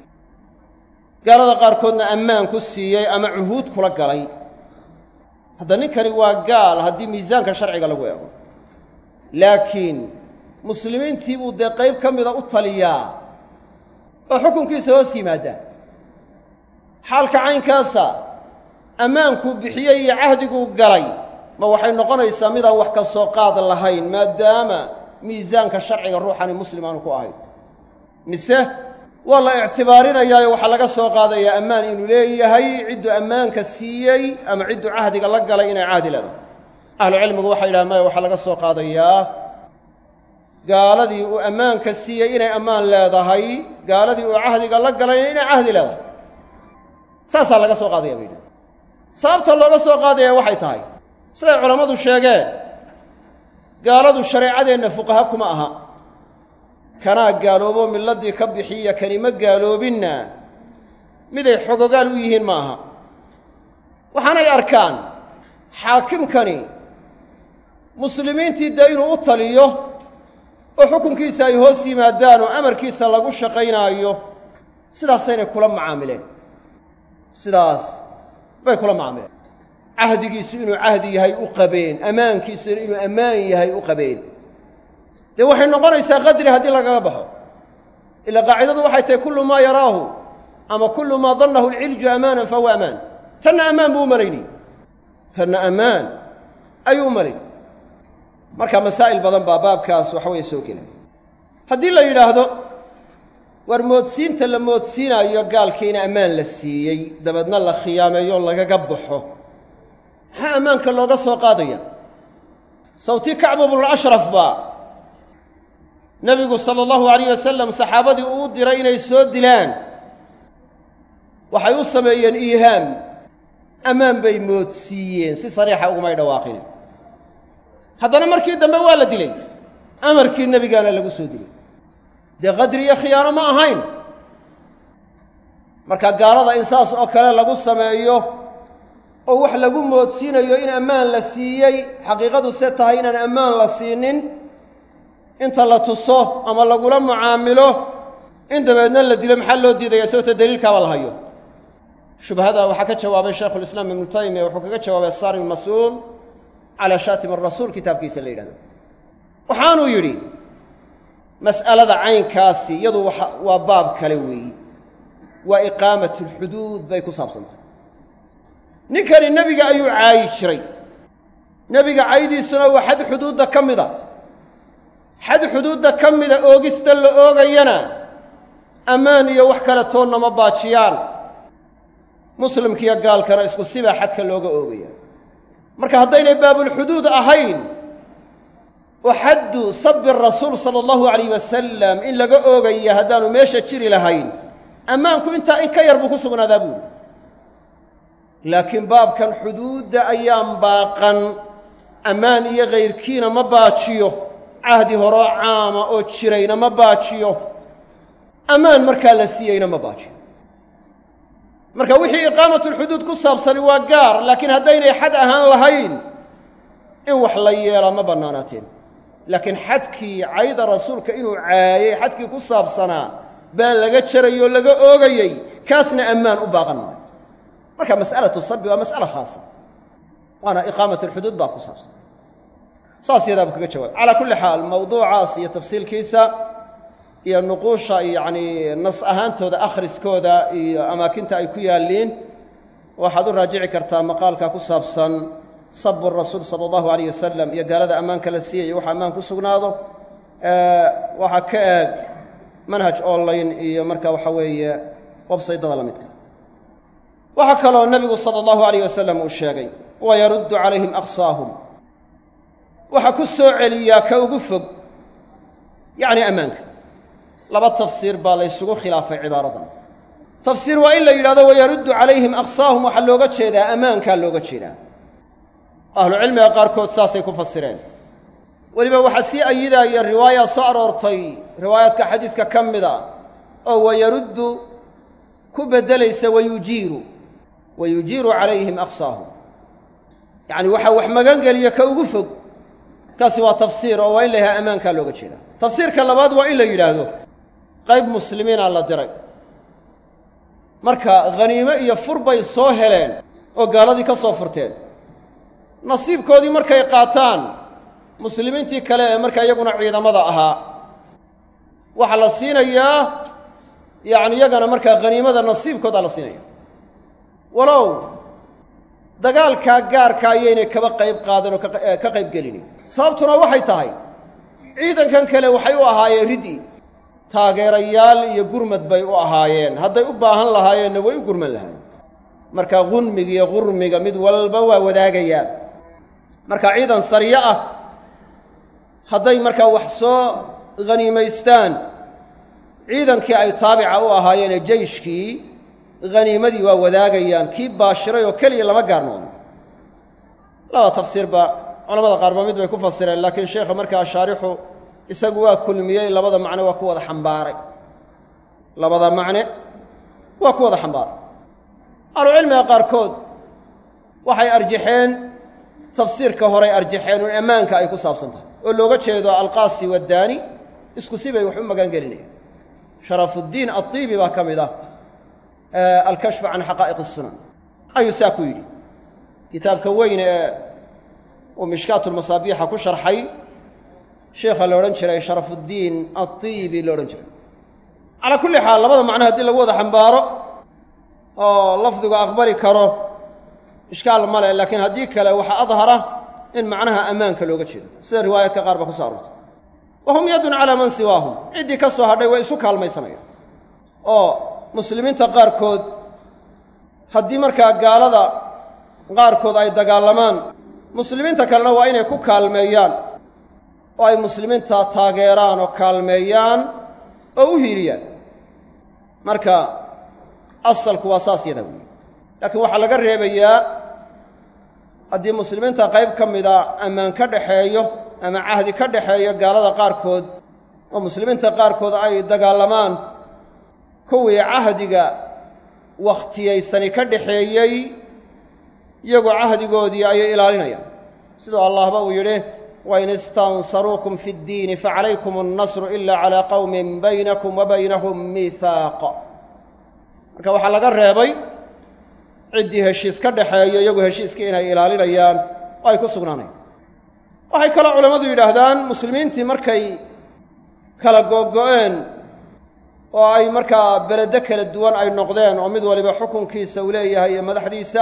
gaalada qaarkoodna ammaan ku siiyey ama cuhuud kula galay hadda ninkani waa gaal haddii miisaanka sharciga lagu eego laakiin muslimiintii buu dee qayb ka mida u taliyaa oo xukunkiisa hoos yimaaddaa xaalka caynkaasa ammaankuu bixiyey iyo cahdiguu galay ma waxay noqonaysaa midaan wax ka soo qaad lahayn maadaama miisaanka sharciga ruuxani muslim aanu ku ahayn mise waa la ictibaarinayaayo waxaa laga soo qaadayaa ammaan inuu leeyahay cidduu ammaanka siiyey ama cidduu cahdiga la galay inay cahdi leedahay ahlucilmigu waxay yidhaha maya waxaa laga soo qaadayaa gaaladii uu ammaanka siiyey inay ammaan leedahay gaaladii uu cahdiga la galayna inay cahdi leedahay saasaa laga soo qaadaya bay yidhaha sababta looga soo qaadaya waxay tahay siday culammadu sheegeen gaaladu shareecadeenna fuqaha kuma aha kanaa gaaloobo milladdii ka bixiya kani ma gaaloobinna miday xogogaal u yihiin ma aha waxaanay arkaan xaakimkani muslimiintii dee inuu u taliyo oo xukunkiisa ay hoos yimaadaan oo amarkiisa lagu shaqaynaayo sidaasaynay kula macaamileen sidaas bay kula macaamileen cahdigiisu inuu cahdi yahay u qabeen ammaankiisuna inuu ammaan yahay u qabeen dee waxay noqonaysaa qadri haddii lagaga baxo ila qaacidadu waxay tahay kullu maa yaraahu ama kullu maa dannahu alcilju amaanan fahuwa amaan tanna ammaan buu u malaynay tanna ammaan ayuu u malaynay marka masaa'il badan baa baabkaas waxa weeye soo gelay haddii la yidhaahdo war moodsiinta la moodsiinaayo gaalkiina ammaan la siiyey dabeedna la khiyaameeyo lagaga baxo maxaa ammaanka looga soo qaadaya sawtii kacbu bnulashraf baa nebigu sala allahu alayh wasalam saxaabadii uu diray inay soo dilaan waxay u sameeyeen iihaam ammaan bay moodsiiyeen si sariixa ugumay dhawaaqin haddana markii dambe waa la dilay amarkii nebigaana lagu soo dilay dee qadri iyo khiyaano ma ahayn marka gaalada in saas oo kale lagu sameeyo oo wax lagu moodsiinayo in ammaan la siiyey xaqiiqadu se tahay inaan ammaan la siinin inta la tuso ama lagula mucaamilo in dabeedna la dilo maxaa loo diidaya sababta daliilkaaba la hayo shubhada waxaa ka jawaabay shaykhulislaam ibnu taymiya wuxuu kaga jawaabay sarim mas-uul calaa shaatim arasuul kitaabkiisa la yidhahdo waxaanuu yidhi mas'alada caynkaasi iyadu waa baab kale weeyi waa iqaamat alxuduud bay ku saabsantahay ninkani nebiga ayuu caayi jiray nebiga caydiisuna waa xad xuduudda ka mida xad xuduudda ka mida oogista la oogayana ammaan iyo wax kale toonna ma baajiyaan muslimkiiyo gaalkana isku sibaa xadka looga oogaya marka haddaynay baabulxuduud ahayn oo xaddu sabi rasuul sala allahu alayh wasalam in laga oogaya haddaanu meesha jiri lahayn ammaanku intaa in ka yar buu ku sugnaadaa buuhi laakiin baabkan xuduudda ayaan baaqan ammaan iyo kayrkiina ma baajiyo cahdi horoo caama oo jirayna ma baajiyo ammaan markaa la siiyeyna ma baajiyo marka wixii iqaamatulxuduud ku saabsani waa gaar laakiin haddaynay xad ahaan lahayn in wax la yeelaa ma bannaanaateen laakiin xadkii cayda rasuulka inuu caayey xadkii ku saabsanaa baa laga jarayoo laga oogayey kaasna ammaan u baaqan maayo marka mas'alatu sabi waa mas'ala khaasa waana iqaamat alxuduud baa ku saabsan saas yadaabuu kaga jawaabay calaa kulli xaal mawduucaas iyo tafsiilkiisa iyo nuquusha yacni nas ahaantooda akhriskooda iyo amaakinta ay ku yaalliin waxaad u raajici kartaa maqaalka ku saabsan sabu rasuul sala allahu alayh wasalam iyo gaalada ammaanka la siiyayo waxa ammaan ku sugnaado waxaa ka eeg manhaj online iyo marka waxa weeye websaydada la midka waxaa kaloo nebigu sala allahu alayh wasalam uu sheegay wayaruddu calayhim aqsaahum waxaa ku soo celiyaa ka ugu fog yacni ammaanka laba tafsiir baa la ysugu khilaafay cibaaradan tafsiir waa in la yidhahdo wayaruddu calayhim aqsaahum waxaa looga jeedaa ammaankaa looga jeedaa ahlucilmiga qaarkood saasay ku fasireen weliba waxaa sii ayidaaya riwaaya soo aroortay riwaayaadka xadiiska ka mida oo wayaruddu ku beddelaysa wayujiiru wayujiiru calayhim aqsaahum yacni waxaa wax magangeliya ka ugu fog kaasi waa tafsiir oo waa in la yahay ammaankaa looga jeedaa tafsiirka labaad waa in la yidhaahdo qayb muslimiina la diray marka khaniimo iyo fur bay soo heleen oo gaaladii ka soo furteen nasiibkoodii markay qaataan muslimiintii kale ee markaa iyaguna ciidamada ahaa waxaa la siinayaa yacni iyagana markaa khaniimada nasiibkoodaa la siinaya walow dagaalkaa gaarka ayaynay kaba qayb qaadan oo ka qayb gelini sababtuna waxay tahay ciidankan kale waxay u ahaayeen ridi taageerayaal iyo gurmad bay u ahaayeen hadday u baahan lahaayeenna way u gurman lahaayeen marka gunmiga iyo qurmiga mid walba waa wadaagayaan marka ciidan saryo ah hadday markaa wax soo khaniimaystaan ciidankii ay taabica u ahaayeen ee jeyshkii haniimadii waa wadaagayaan kii baashiray oo keliya lama gaarnoono laba tafsiirba culamada qaarba mid bay ku fasireen laakiin sheekha markaa shaarixu isagu waa kulmiyey labada macne waa ku wada xambaaray labada macne waa ku wada xambaaray ahlucilmiga qaarkood waxay arjaxeen tafsiirka horay arjaxeen un ammaanka ay ku saabsan tahay oo looga jeedo alqaasi waddaani isku si bay wax u magaan gelinayaan sharafuddiin adiibi baa ka mid ah alkashfu can xaqaa'iq الsunan ayuu saa ku yidhi kitaabka weyn ee uu mishkaatu lmasaabiixa ku sharxay sheekha la odhan jiray sharafuddiin adiibi la odhan jiray calaa kulli xaal labada macno haddii lagu wada xambaaro oo lafdigu aqbali karo ishkaal ma leh laakiin haddii kale waxaa adhara in macnaha ammaanka looga jeedo sida riwaayaadka qaar ba ku soo aroortay wa hum yadun calaa man siwaahum ciddii ka soo hadhay way isu kaalmaysanayaan oo muslimiinta qaarkood haddii markaa gaalada qaarkood ay dagaalamaan muslimiinta kalena waa inay ku kaalmeeyaan oo ay muslimiinta taageeraan oo kaalmeeyaan oo u hiiliyaan marka asalku waa saas yada weeye laakiin waxaa laga reebayaa haddii muslimiinta qayb ka mida ammaan ka dhaxeeyo ama cahdi ka dhaxeeyo gaalada qaarkood oo muslimiinta qaarkood ay dagaalamaan kuwii cahdiga wakhtiyaysani ka dhaxeeyey iyagoo cahdigoodii ayay ilaalinayaan siduu allahba uu yidhi wain istansaruukum fi ddiini facalaykum annasru ila calaa qowmin baynakum wa baynahum miihaaq marka waxaa laga reebay ciddii heshiis ka dhaxeeyo iyagu heshiiskii inay ilaalinayaan oo ay ku sugnaanayaan waxay kaloo culammadu yidhaahdaan muslimiintii markay kala googo'een oo ay markaa beledo kala duwan ay noqdeen oo mid waliba xukunkiisa uu leeyahay iyo madaxdiisa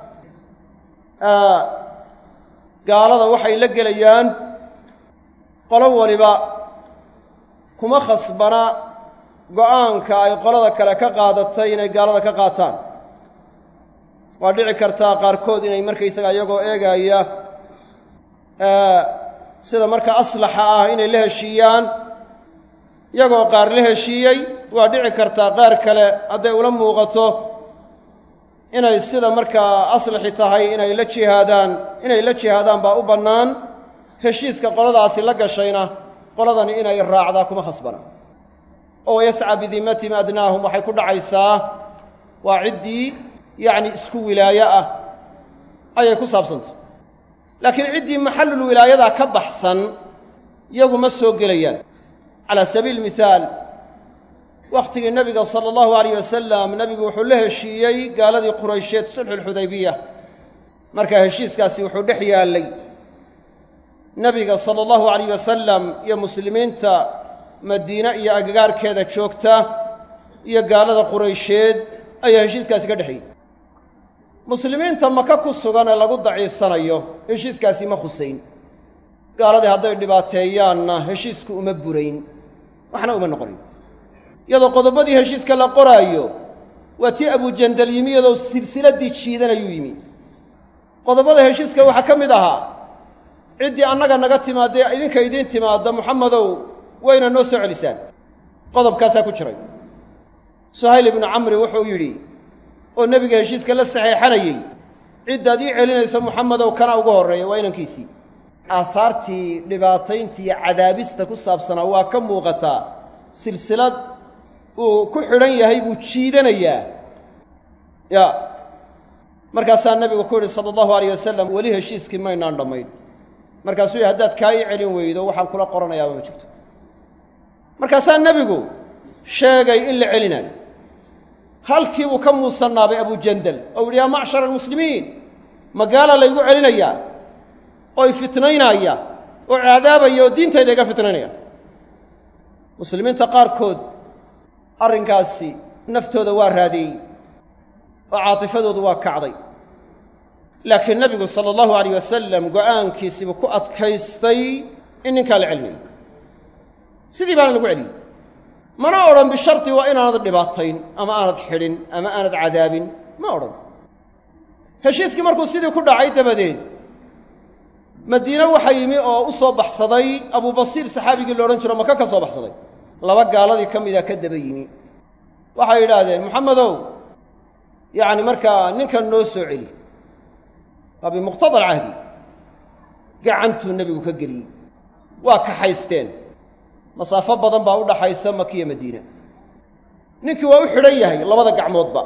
gaalada waxay la gelayaan qolo waliba kuma khasbana go'aanka ay qolada kale ka qaadatay inay gaalada ka qaataan waa dhici kartaa qaarkood inay markaysaga iyagoo eegaya sida marka aslaxa ah inay la heshiiyaan iyagoo qaar la heshiiyey waa dhici kartaa qaar kale hadday ula muuqato inay sida markaa aslaxi tahay inay la jihaadaan inay la jihaadaan baa u bannaan heshiiska qoladaasi la gashayna qoladani inay raacdaa kuma khasbana oo wayascaa bidimatihim adnaahum waxay ku dhacaysaa waa ciddii yacni isku wilaayo ah ayay ku saabsantah laakiin ciddii maxallul wilaayadaa ka baxsan iyagu ma soo gelayaan calaa sabiili mihaal wakhtigii nebiga sala allahu alayh wasalam nebigu wuxuu la heshiiyey gaaladii quraysheed sulxuulxudaybiya markaa heshiiskaasi wuxuu dhex yaallay nebiga sala allahu alayh wasalam iyo muslimiinta madiine iyo agagaarkeeda joogta iyo gaalada quraysheed ayaa heshiiskaasi ka dhexeeyey muslimiinta maka ku sugan ee lagu daciifsanayo heshiiskaasi ma khusayn gaaladii hadday dhibaateeyaanna heshiisku uma burayn waxna uma noqonin iyadoo qodobadii heshiiska la qoraayo waa tii abujandal yimi iyadoo silsiladdii jiidanayuu yimi qodobada heshiiska waxaa ka mid ahaa ciddii annaga naga timaadee idinka idiin timaadda muxamedow wayna noo soo celisaan qodobkaasaa ku jiray suhayl ibnu camri wuxuu yidhi oo nebiga heshiiska la saxeexanayey ciddaad ii celinayso muxamedow kana ugu horreeya waa inankiisii aasaartii dhibaatayntii iyo cadaabista ku saabsanaa waa ka muuqataa silsilad uu ku xidhan yahay buu jiidanayaa ya markaasaa nebigu ku yidhi sala allahu alayh wasalam weli heshiiskii maynaan dhammayn markaasuu yidhi haddaad kaa ii celin weydo waxaan kula qoranayaaba ma jirto markaasaa nebigu sheegay in la celinayo halkii buu ka muusannaabay abujandal oo yidhi yaa macshara almuslimiin magaala laygu celinayaa oo ifitnaynaya oo cadaabaya oo diintayda iga fitnaynaya muslimiinta qaarkood arrinkaasi naftooda waa raadeeyey oo caatifadoodu waa kacday laakiin nebigu sala allahu alayh wasalam go'aankiisiibuu ku adkaystay in ninkaa la celinayo sidii baana lagu celiyey mana odhan bishardi waa inaanad dhibaatayn ama aanad xidhin ama aanad cadaabin ma odhan heshiiskii markuu sidii ku dhacay dabadeed madiine waxaa yimi oo u soo baxsaday abubasiir saxaabigii la odhan jiro maka ka soo baxsaday laba gaaladii ka mida ka daba yimi waxay yidhaahdeen moxamedow yacni markaa ninkan noo soo celi waa bimuqtada alcahdi gacantuu nebigu ka geliyey waa kaxaysteen masaafo badan baa u dhaxaysa makiya madiina ninkii waa u xidhan yahay labada gacmoodba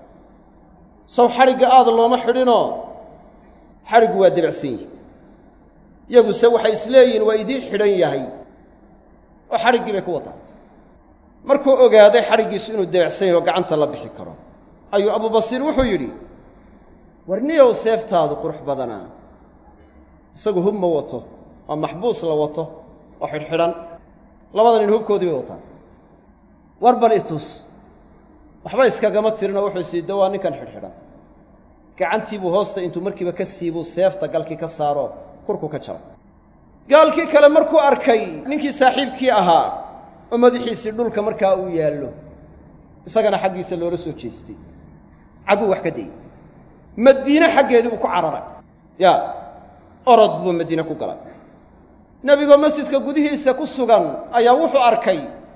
sow xadhigga aada looma xidhinoo xadhiggu waa debacsan yihi yaguse waxay isleeyihiin waa idiin xidhan yahay oo xadhiggii bay ku wadaa markuu ogaaday xadhiggiisu inuu debacsan yahay oo gacanta la bixi karo ayuu abubasiir wuxuu yidhi warniyow seeftaadu qurux badanaa isagu hub ma wato waa maxbuus la wato oo xidhxidhan labada nin hubkoodii bay wataan war bal itus waxba iskagama tirinoo wuxuu siida waa ninkan xidhxidhan gacantiibuu hoosta intuu markiiba ka siibuu seefta galkii ka saaro kurku ka jara gaalkii kale markuu arkay ninkii saaxiibkii ahaa oo madaxiisii dhulka markaa uu yaallo isagana xaggiisa loola soo jeestay cagguu wax ka dayey madiine xaggeedii buu ku cararay ya orod buu madiine ku galay nebigoo masjidka gudihiisa ku sugan ayaa wuxuu arkay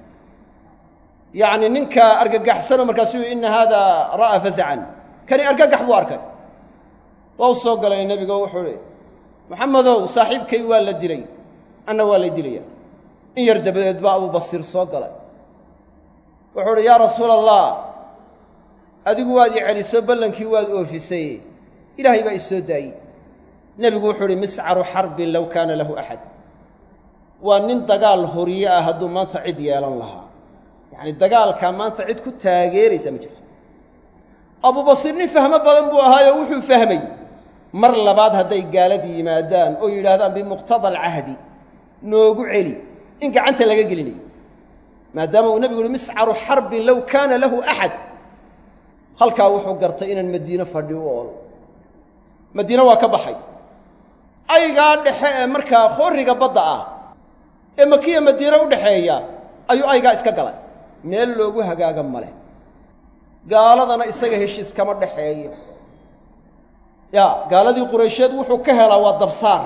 yacni ninka argagaxsanoo markaasuu yihi inna haadaa ra'aa fasacan kani argagax buu arkay waa u soo galay nebigo wuxuu ihi maxamedow saaxiibkay waa la dilay anna waa lay dilaya in yar dabadeed baa abubasiir soo galay wuxuu uhi yaa rasuula allah adigu waad i celiso ballankii waad oofisay ilaahay baa i soo daayey nebigu wuxuu uhi miscaru xarbin low kaana lahu axad waa nin dagaal horiye ah hadduu maanta cid yeelan lahaa yacni dagaalkaa maanta cid ku taageeraysaa ma jirto abubasiir nin fahmo badan buu ahaayoo wuxuu fahmay mar labaad hadday gaaladii yimaadaan oo yidhaahdaan bimuqtada alcahdi noogu celi in gacanta laga gelinayo maadaama uu nebigu uhi miscaru xarbin low kaana lahu axad halkaa wuxuu gartay inaan madiine fadhi u ool madiine waa ka baxay aygaa dhexe ee markaa khooriga badda ah ee makiya madiine u dhexeeya ayuu aygaa iska galay meel loogu hagaaga male gaaladana isaga heshiis kama dhexeeyo ya gaaladii quraysheed wuxuu ka helaa waa dabsaar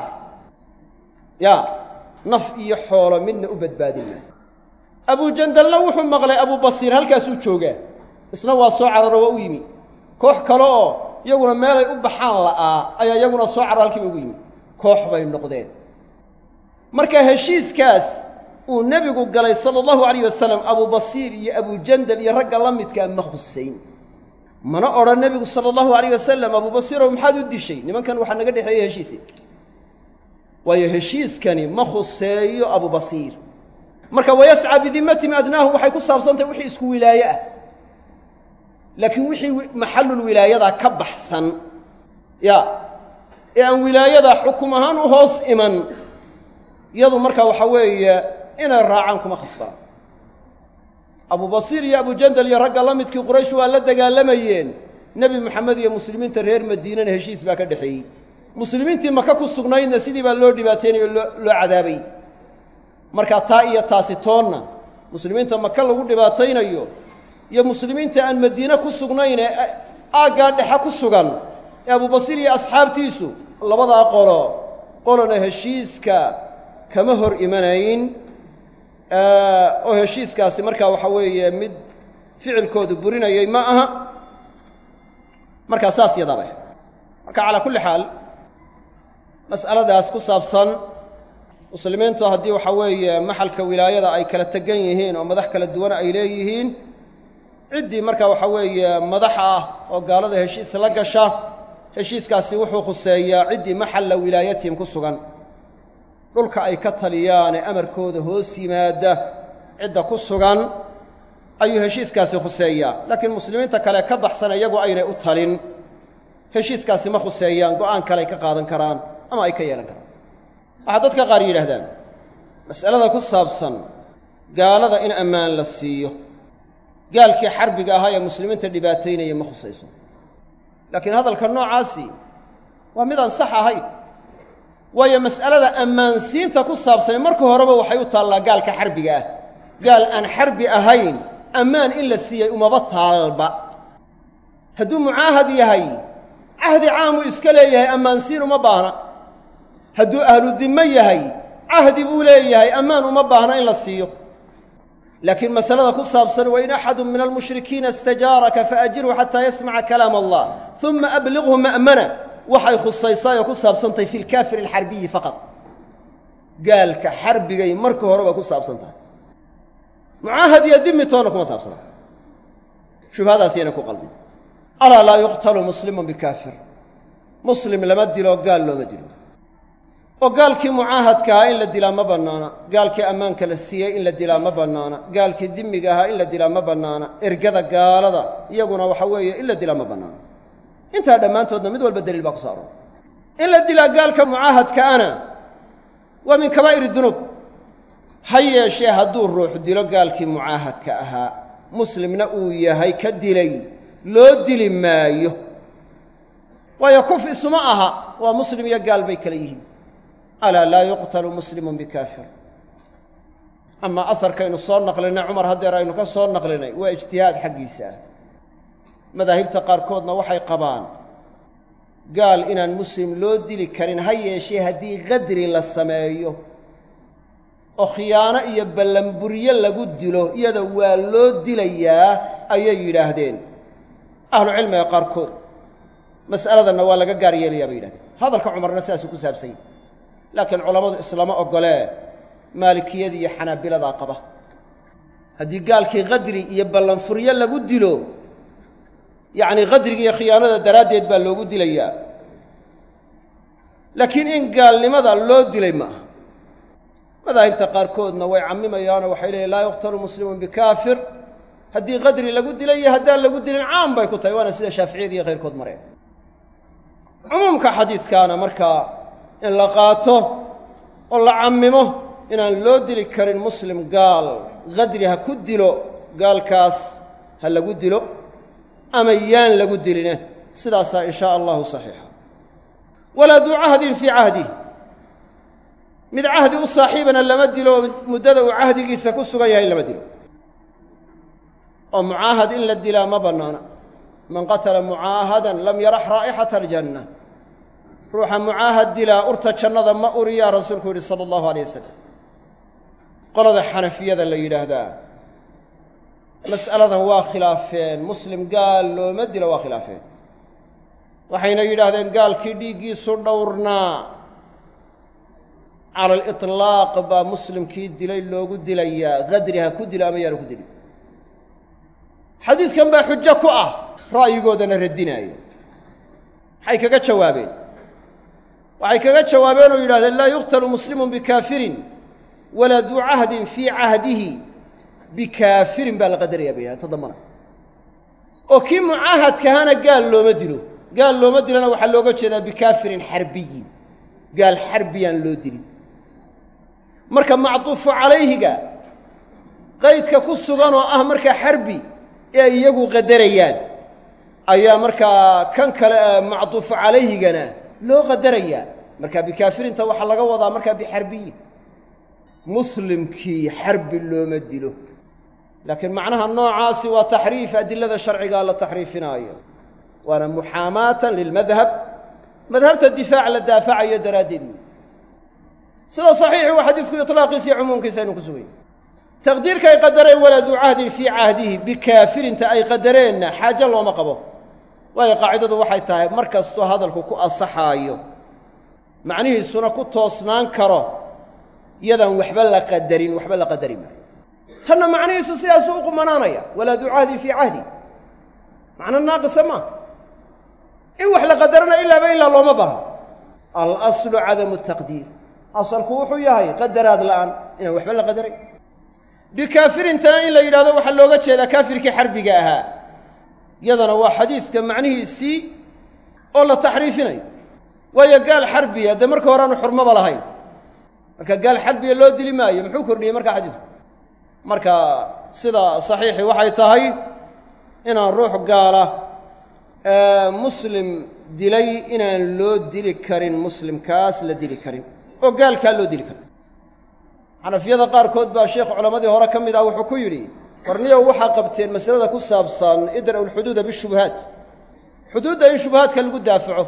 ya naf iyo xoolo midna u badbaadin maayo abujandalna wuxuu maqlay abubasiir halkaasuu joogaa isna waa soo cararo waa u yimi koox kale oo iyaguna meelay u baxaan la'aa ayaa iyaguna soo cararo halkiiba ugu yimi koox bay noqdeen marka heshiiskaas uu nebigu galay sala allahu alayh wasalam abubasiir iyo abujandal iyo ragga la midkaa ma khusayn mana odhan nebigu sala allahu alayh wasalam abubasiirow maxaad u dishay nimankan waxaa naga dhexeeya heshiisi waayo heshiiskani ma khuseeyo abubasiir marka wayascaa bidimatihim adnaahum waxay ku saabsantahay wixii isku wilaaye ah laakiin wixii maxallul wilaayadaa ka baxsan ya ee aan wilaayada xukum ahaan u hoos iman iyadu marka waxa weeye inay raacaan kuma khasbaan abubasiir iyo abujandal iyo ragga la midkii quraysh waa la dagaalamayeen nebi moxamed iyo muslimiinta reer madiinana heshiis baa ka dhexeeyey muslimiintii maka ku sugnaydna sidii baa loo dhibaateynayo loo loo cadaabay markaa taa iyo taasi toonna muslimiinta maka lagu dhibaataynayo iyo muslimiinta aan madiine ku sugnayn ee aaggaa dhexe ku sugan ee abubasiir iyo asxaabtiisu labadaa qolo qolona heshiiska kama hor imanayn oo heshiiskaasi markaa waxa weeye mid ficilkoodu burinayay ma aha markaa saas yadaba marka calaa kulli xaal mas'aladaas ku saabsan muslimiintu haddii waxa weeye maxalka wilaayada ay kala tegan yihiin oo madax kala duwan ay leeyihiin ciddii marka waxa weeye madax ah oo gaalada heshiis la gasha heshiiskaasi wuxuu khuseeyaa ciddii maxalla wilaayatihim ku sugan dhulka ay ka taliyaan ee amarkooda hoos yimaada cidda ku sugan ayuu heshiiskaasi khuseeyaa laakiin muslimiinta kale ka baxsan iyagu aynay u talin heshiiskaasi ma khuseeyaan go'aan kale ay ka qaadan karaan ama ay ka yeelan karaan waxaa dadka qaar yidhaahdaan mas'alada ku saabsan gaalada in ammaan la siiyo gaalkii xarbiga ahaa ee muslimiinta dhibaataynaya ma khusayso laakiin hadalka noocaasi waa mid aan sax ahayn waayo mas'alada ammaansiinta ku saabsan marka horeba waxay u taallaa gaalka xarbiga ah gaal aan xarbi ahayn ammaan in la siiyey umaba taalba hadduu mucaahad yahay cahdi caamuu iska leeyahay ammaansiin uma baahna hadduu ahlu dimmo yahay cahdi buu leeyahay ammaan uma baahna in la siiyo laakiin masalada ku saabsan wain axadu min almushrikiina istajaaraka faajirhu xataa yasmaca kalaam allah uma abliqhu ma'mana waxay khusaysaa oo ku saabsantahay fi lkaafir alxarbiyi faqad gaalka xarbigay marka horeba ku saabsan tahay mucaahad iyo dimi toonna kuma saabsana shubhadaas yana ku qaldin alaa laa yuqtalu muslimun bikaafir muslim lama dilo gaal looma dilo oo gaalkii mucaahadka ahaa in la dilaa ma bannaana gaalkii ammaanka la siiyey in la dilaa ma bannaana gaalkii dimiga ahaa in la dilaa ma bannaana ergada gaalada iyaguna waxa weeye in la dilaa ma bannaana intaa dhammaantoodna mid walba daliil baa ku saaran in la dilaa gaalka mucaahadkaana waa min kabaa'ir dunuub ha yeeshee hadduu ruux dilo gaalkii mucaahadka ahaa muslimna uu yahay ka dilay loo dili maayo waayo kuf isuma aha waa muslim iyo gaal bay kala yihiin alaa laa yuqtalu muslimun bikaafir amaa asarkaynu soo naqlinay cumar haddeer aynu ka soo naqlinay waa ijtihaad xaggiisa ah madaahibta qaarkoodna waxay qabaan gaal inaan muslim loo dili karin ha yeeshee haddii qadri la sameeyo oo khiyaano iyo ballanburyo lagu dilo iyada waa loo dilayaa ayay yidhaahdeen ahlucilmiga qaarkood mas'aladanna waa laga gaar yeelayaa bay yidhahdeen hadalka cumarna sidaasuu ku saabsany laakiin culammadu islama oggolee maalikiyada iyo xanaabiladaa qaba haddii gaalkii qadri iyo ballanfuryo lagu dilo yacnii qadriga iyo khiyaanada daraaddeed baa loogu dilayaa laakiin in gaalnimada loo dilay ma aha madaahibta qaarkoodna way cammimayaanoo waxay leeyiin laa yuqtalu muslimun bikaafir haddii qadri lagu dilay iyo haddaan lagu dilin caan bay ku tahay waana sida shaaficiyada iyo khayrkood mareen cumuumka xadiiskaana markaa in la qaato oo la cammimo inaan loo dili karin muslim gaal qadri ha ku dilo gaalkaas ha lagu dilo ama yaan lagu diline sidaasaa in shaa allahu saxiixa walaa duu cahdin fii cahdih mid cahdi u saaxiibana lama dilo oo muddada uu cahdigiisa ku sugan yahay lama dilo oo mucaahad in la dilaa ma bannaana man qatala mucaahadan lam yarax raa'ixata aljanna ruuxa mucaahad dilaa urta jannada ma uriyaa rasuulku yidhi sala allahu alay wasalam qolada xanafiyada la yidhaahdaa mas'aladan waa khilaafeen muslim gaal looma dilo waa khilaafeen waxayna yidhaahdeen gaalkii dhiiggiisu dhowrnaa cala aliطlaaq baa muslimkii dilay loogu dilayaa qadri ha ku dilo ama yaana ku dilin xadiidkan baa xujo ku ah ra'yigoodana radinaayo maxay kaga jawaabeen waxay kaga jawaabeen oo yidhahdeen laa yuqtalu muslimun bikaafirin walaa duu cahdin fii cahdihi bikaafirin baa la qadaraya bay yidhahdeen ta dambana oo kii mucaahadkahana gaal looma dilo gaal looma dilona waxaa looga jeedaa bikaafirin xarbiyin gaal xarbiyaan loo dilin marka macduufu calayhiga qaydka ku sugan oo ah markaa xarbi ee ay iyagu qadarayaan ayaa markaa kan kale macduufu calayhigana loo qadarayaa marka bikaafirinta waxaa laga wadaa markaa bixarbiyin muslimkii xarbi looma dilo laakiin macnaha noocaasi waa taxriif adilada sharcigaa la taxriifinaayo waana muxaamaatan lilmadhab madhabta difaac la daafacayo daraaddeed wey sida saxiixi waa xadiidku iطlaaqiisa iyo cumuumkiisa aynu ku sugay taqdiirka ay qadareen waladuu cahdin fii cahdihi bikaafirinta ay qadareenna xaajo looma qabo waayo qaacidadu waxay tahay mar kastoo hadalku ku asaxaayo macnihiisuna ku toosnaan karo yadaan waxba la qadarin waxba la qadari maayo tanna macnihiisu sidaasuu u qumanaanaya waladuu cahdin fii cahdi macno naaqisa maaha in wax la qadarana ilaaba ilaa looma baahno alaslu cadamu taqdiir asalku wuxuu yahay qadaraad la'aan inaan waxba la qadaray bikaafirintana in la yidhahdo waxaa looga jeedaa kaafirkii xarbiga ahaa yadana waa xadiidka macnihiisii oo la taxriifinayo waayo gaal xarbiya dee marka hore aanu xurmaba lahayn marka gaal xarbiya loo dili maayo muxuu kordhiyey marka xadiidku marka sida saxiixi waxay tahay inaan ruux gaala muslim dilay inaan loo dili karin muslimkaas la dili karin oo gaalkaa loo dili karin xanafiyada qaarkood baa sheekh culammadii hore ka mid ah wuxuu ku yidhi warniyow waxaa qabteen masalada ku saabsan idra'u lxuduuda bishubuhaat xuduudda in shubuhaadka lagu daafaco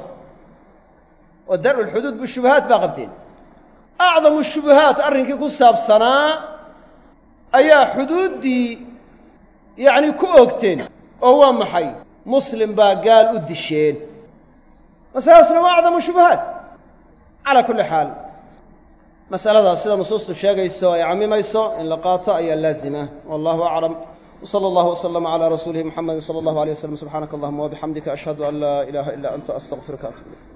oo dar'u lxuduud bishubuhaat baa qabteen acdamu shubuhaat arrinkii ku saabsanaa ayaa xuduuddii yacni ku oogteen oo waa maxay muslim baa gaal u disheen masaladaasna waa acdamu shubuhaat calaa kulli xaal masaladaas sida nusuustu sheegayso ay cammimayso in la qaato ayaa laazima wallahu aclam wsala allahu waslama calaa rasuulihi muxamedi sala allahu alay waslm subxaanaka allahuma wabixamdika ashhadu an laa ilaaha ila anta astaqfiruka atub ilayk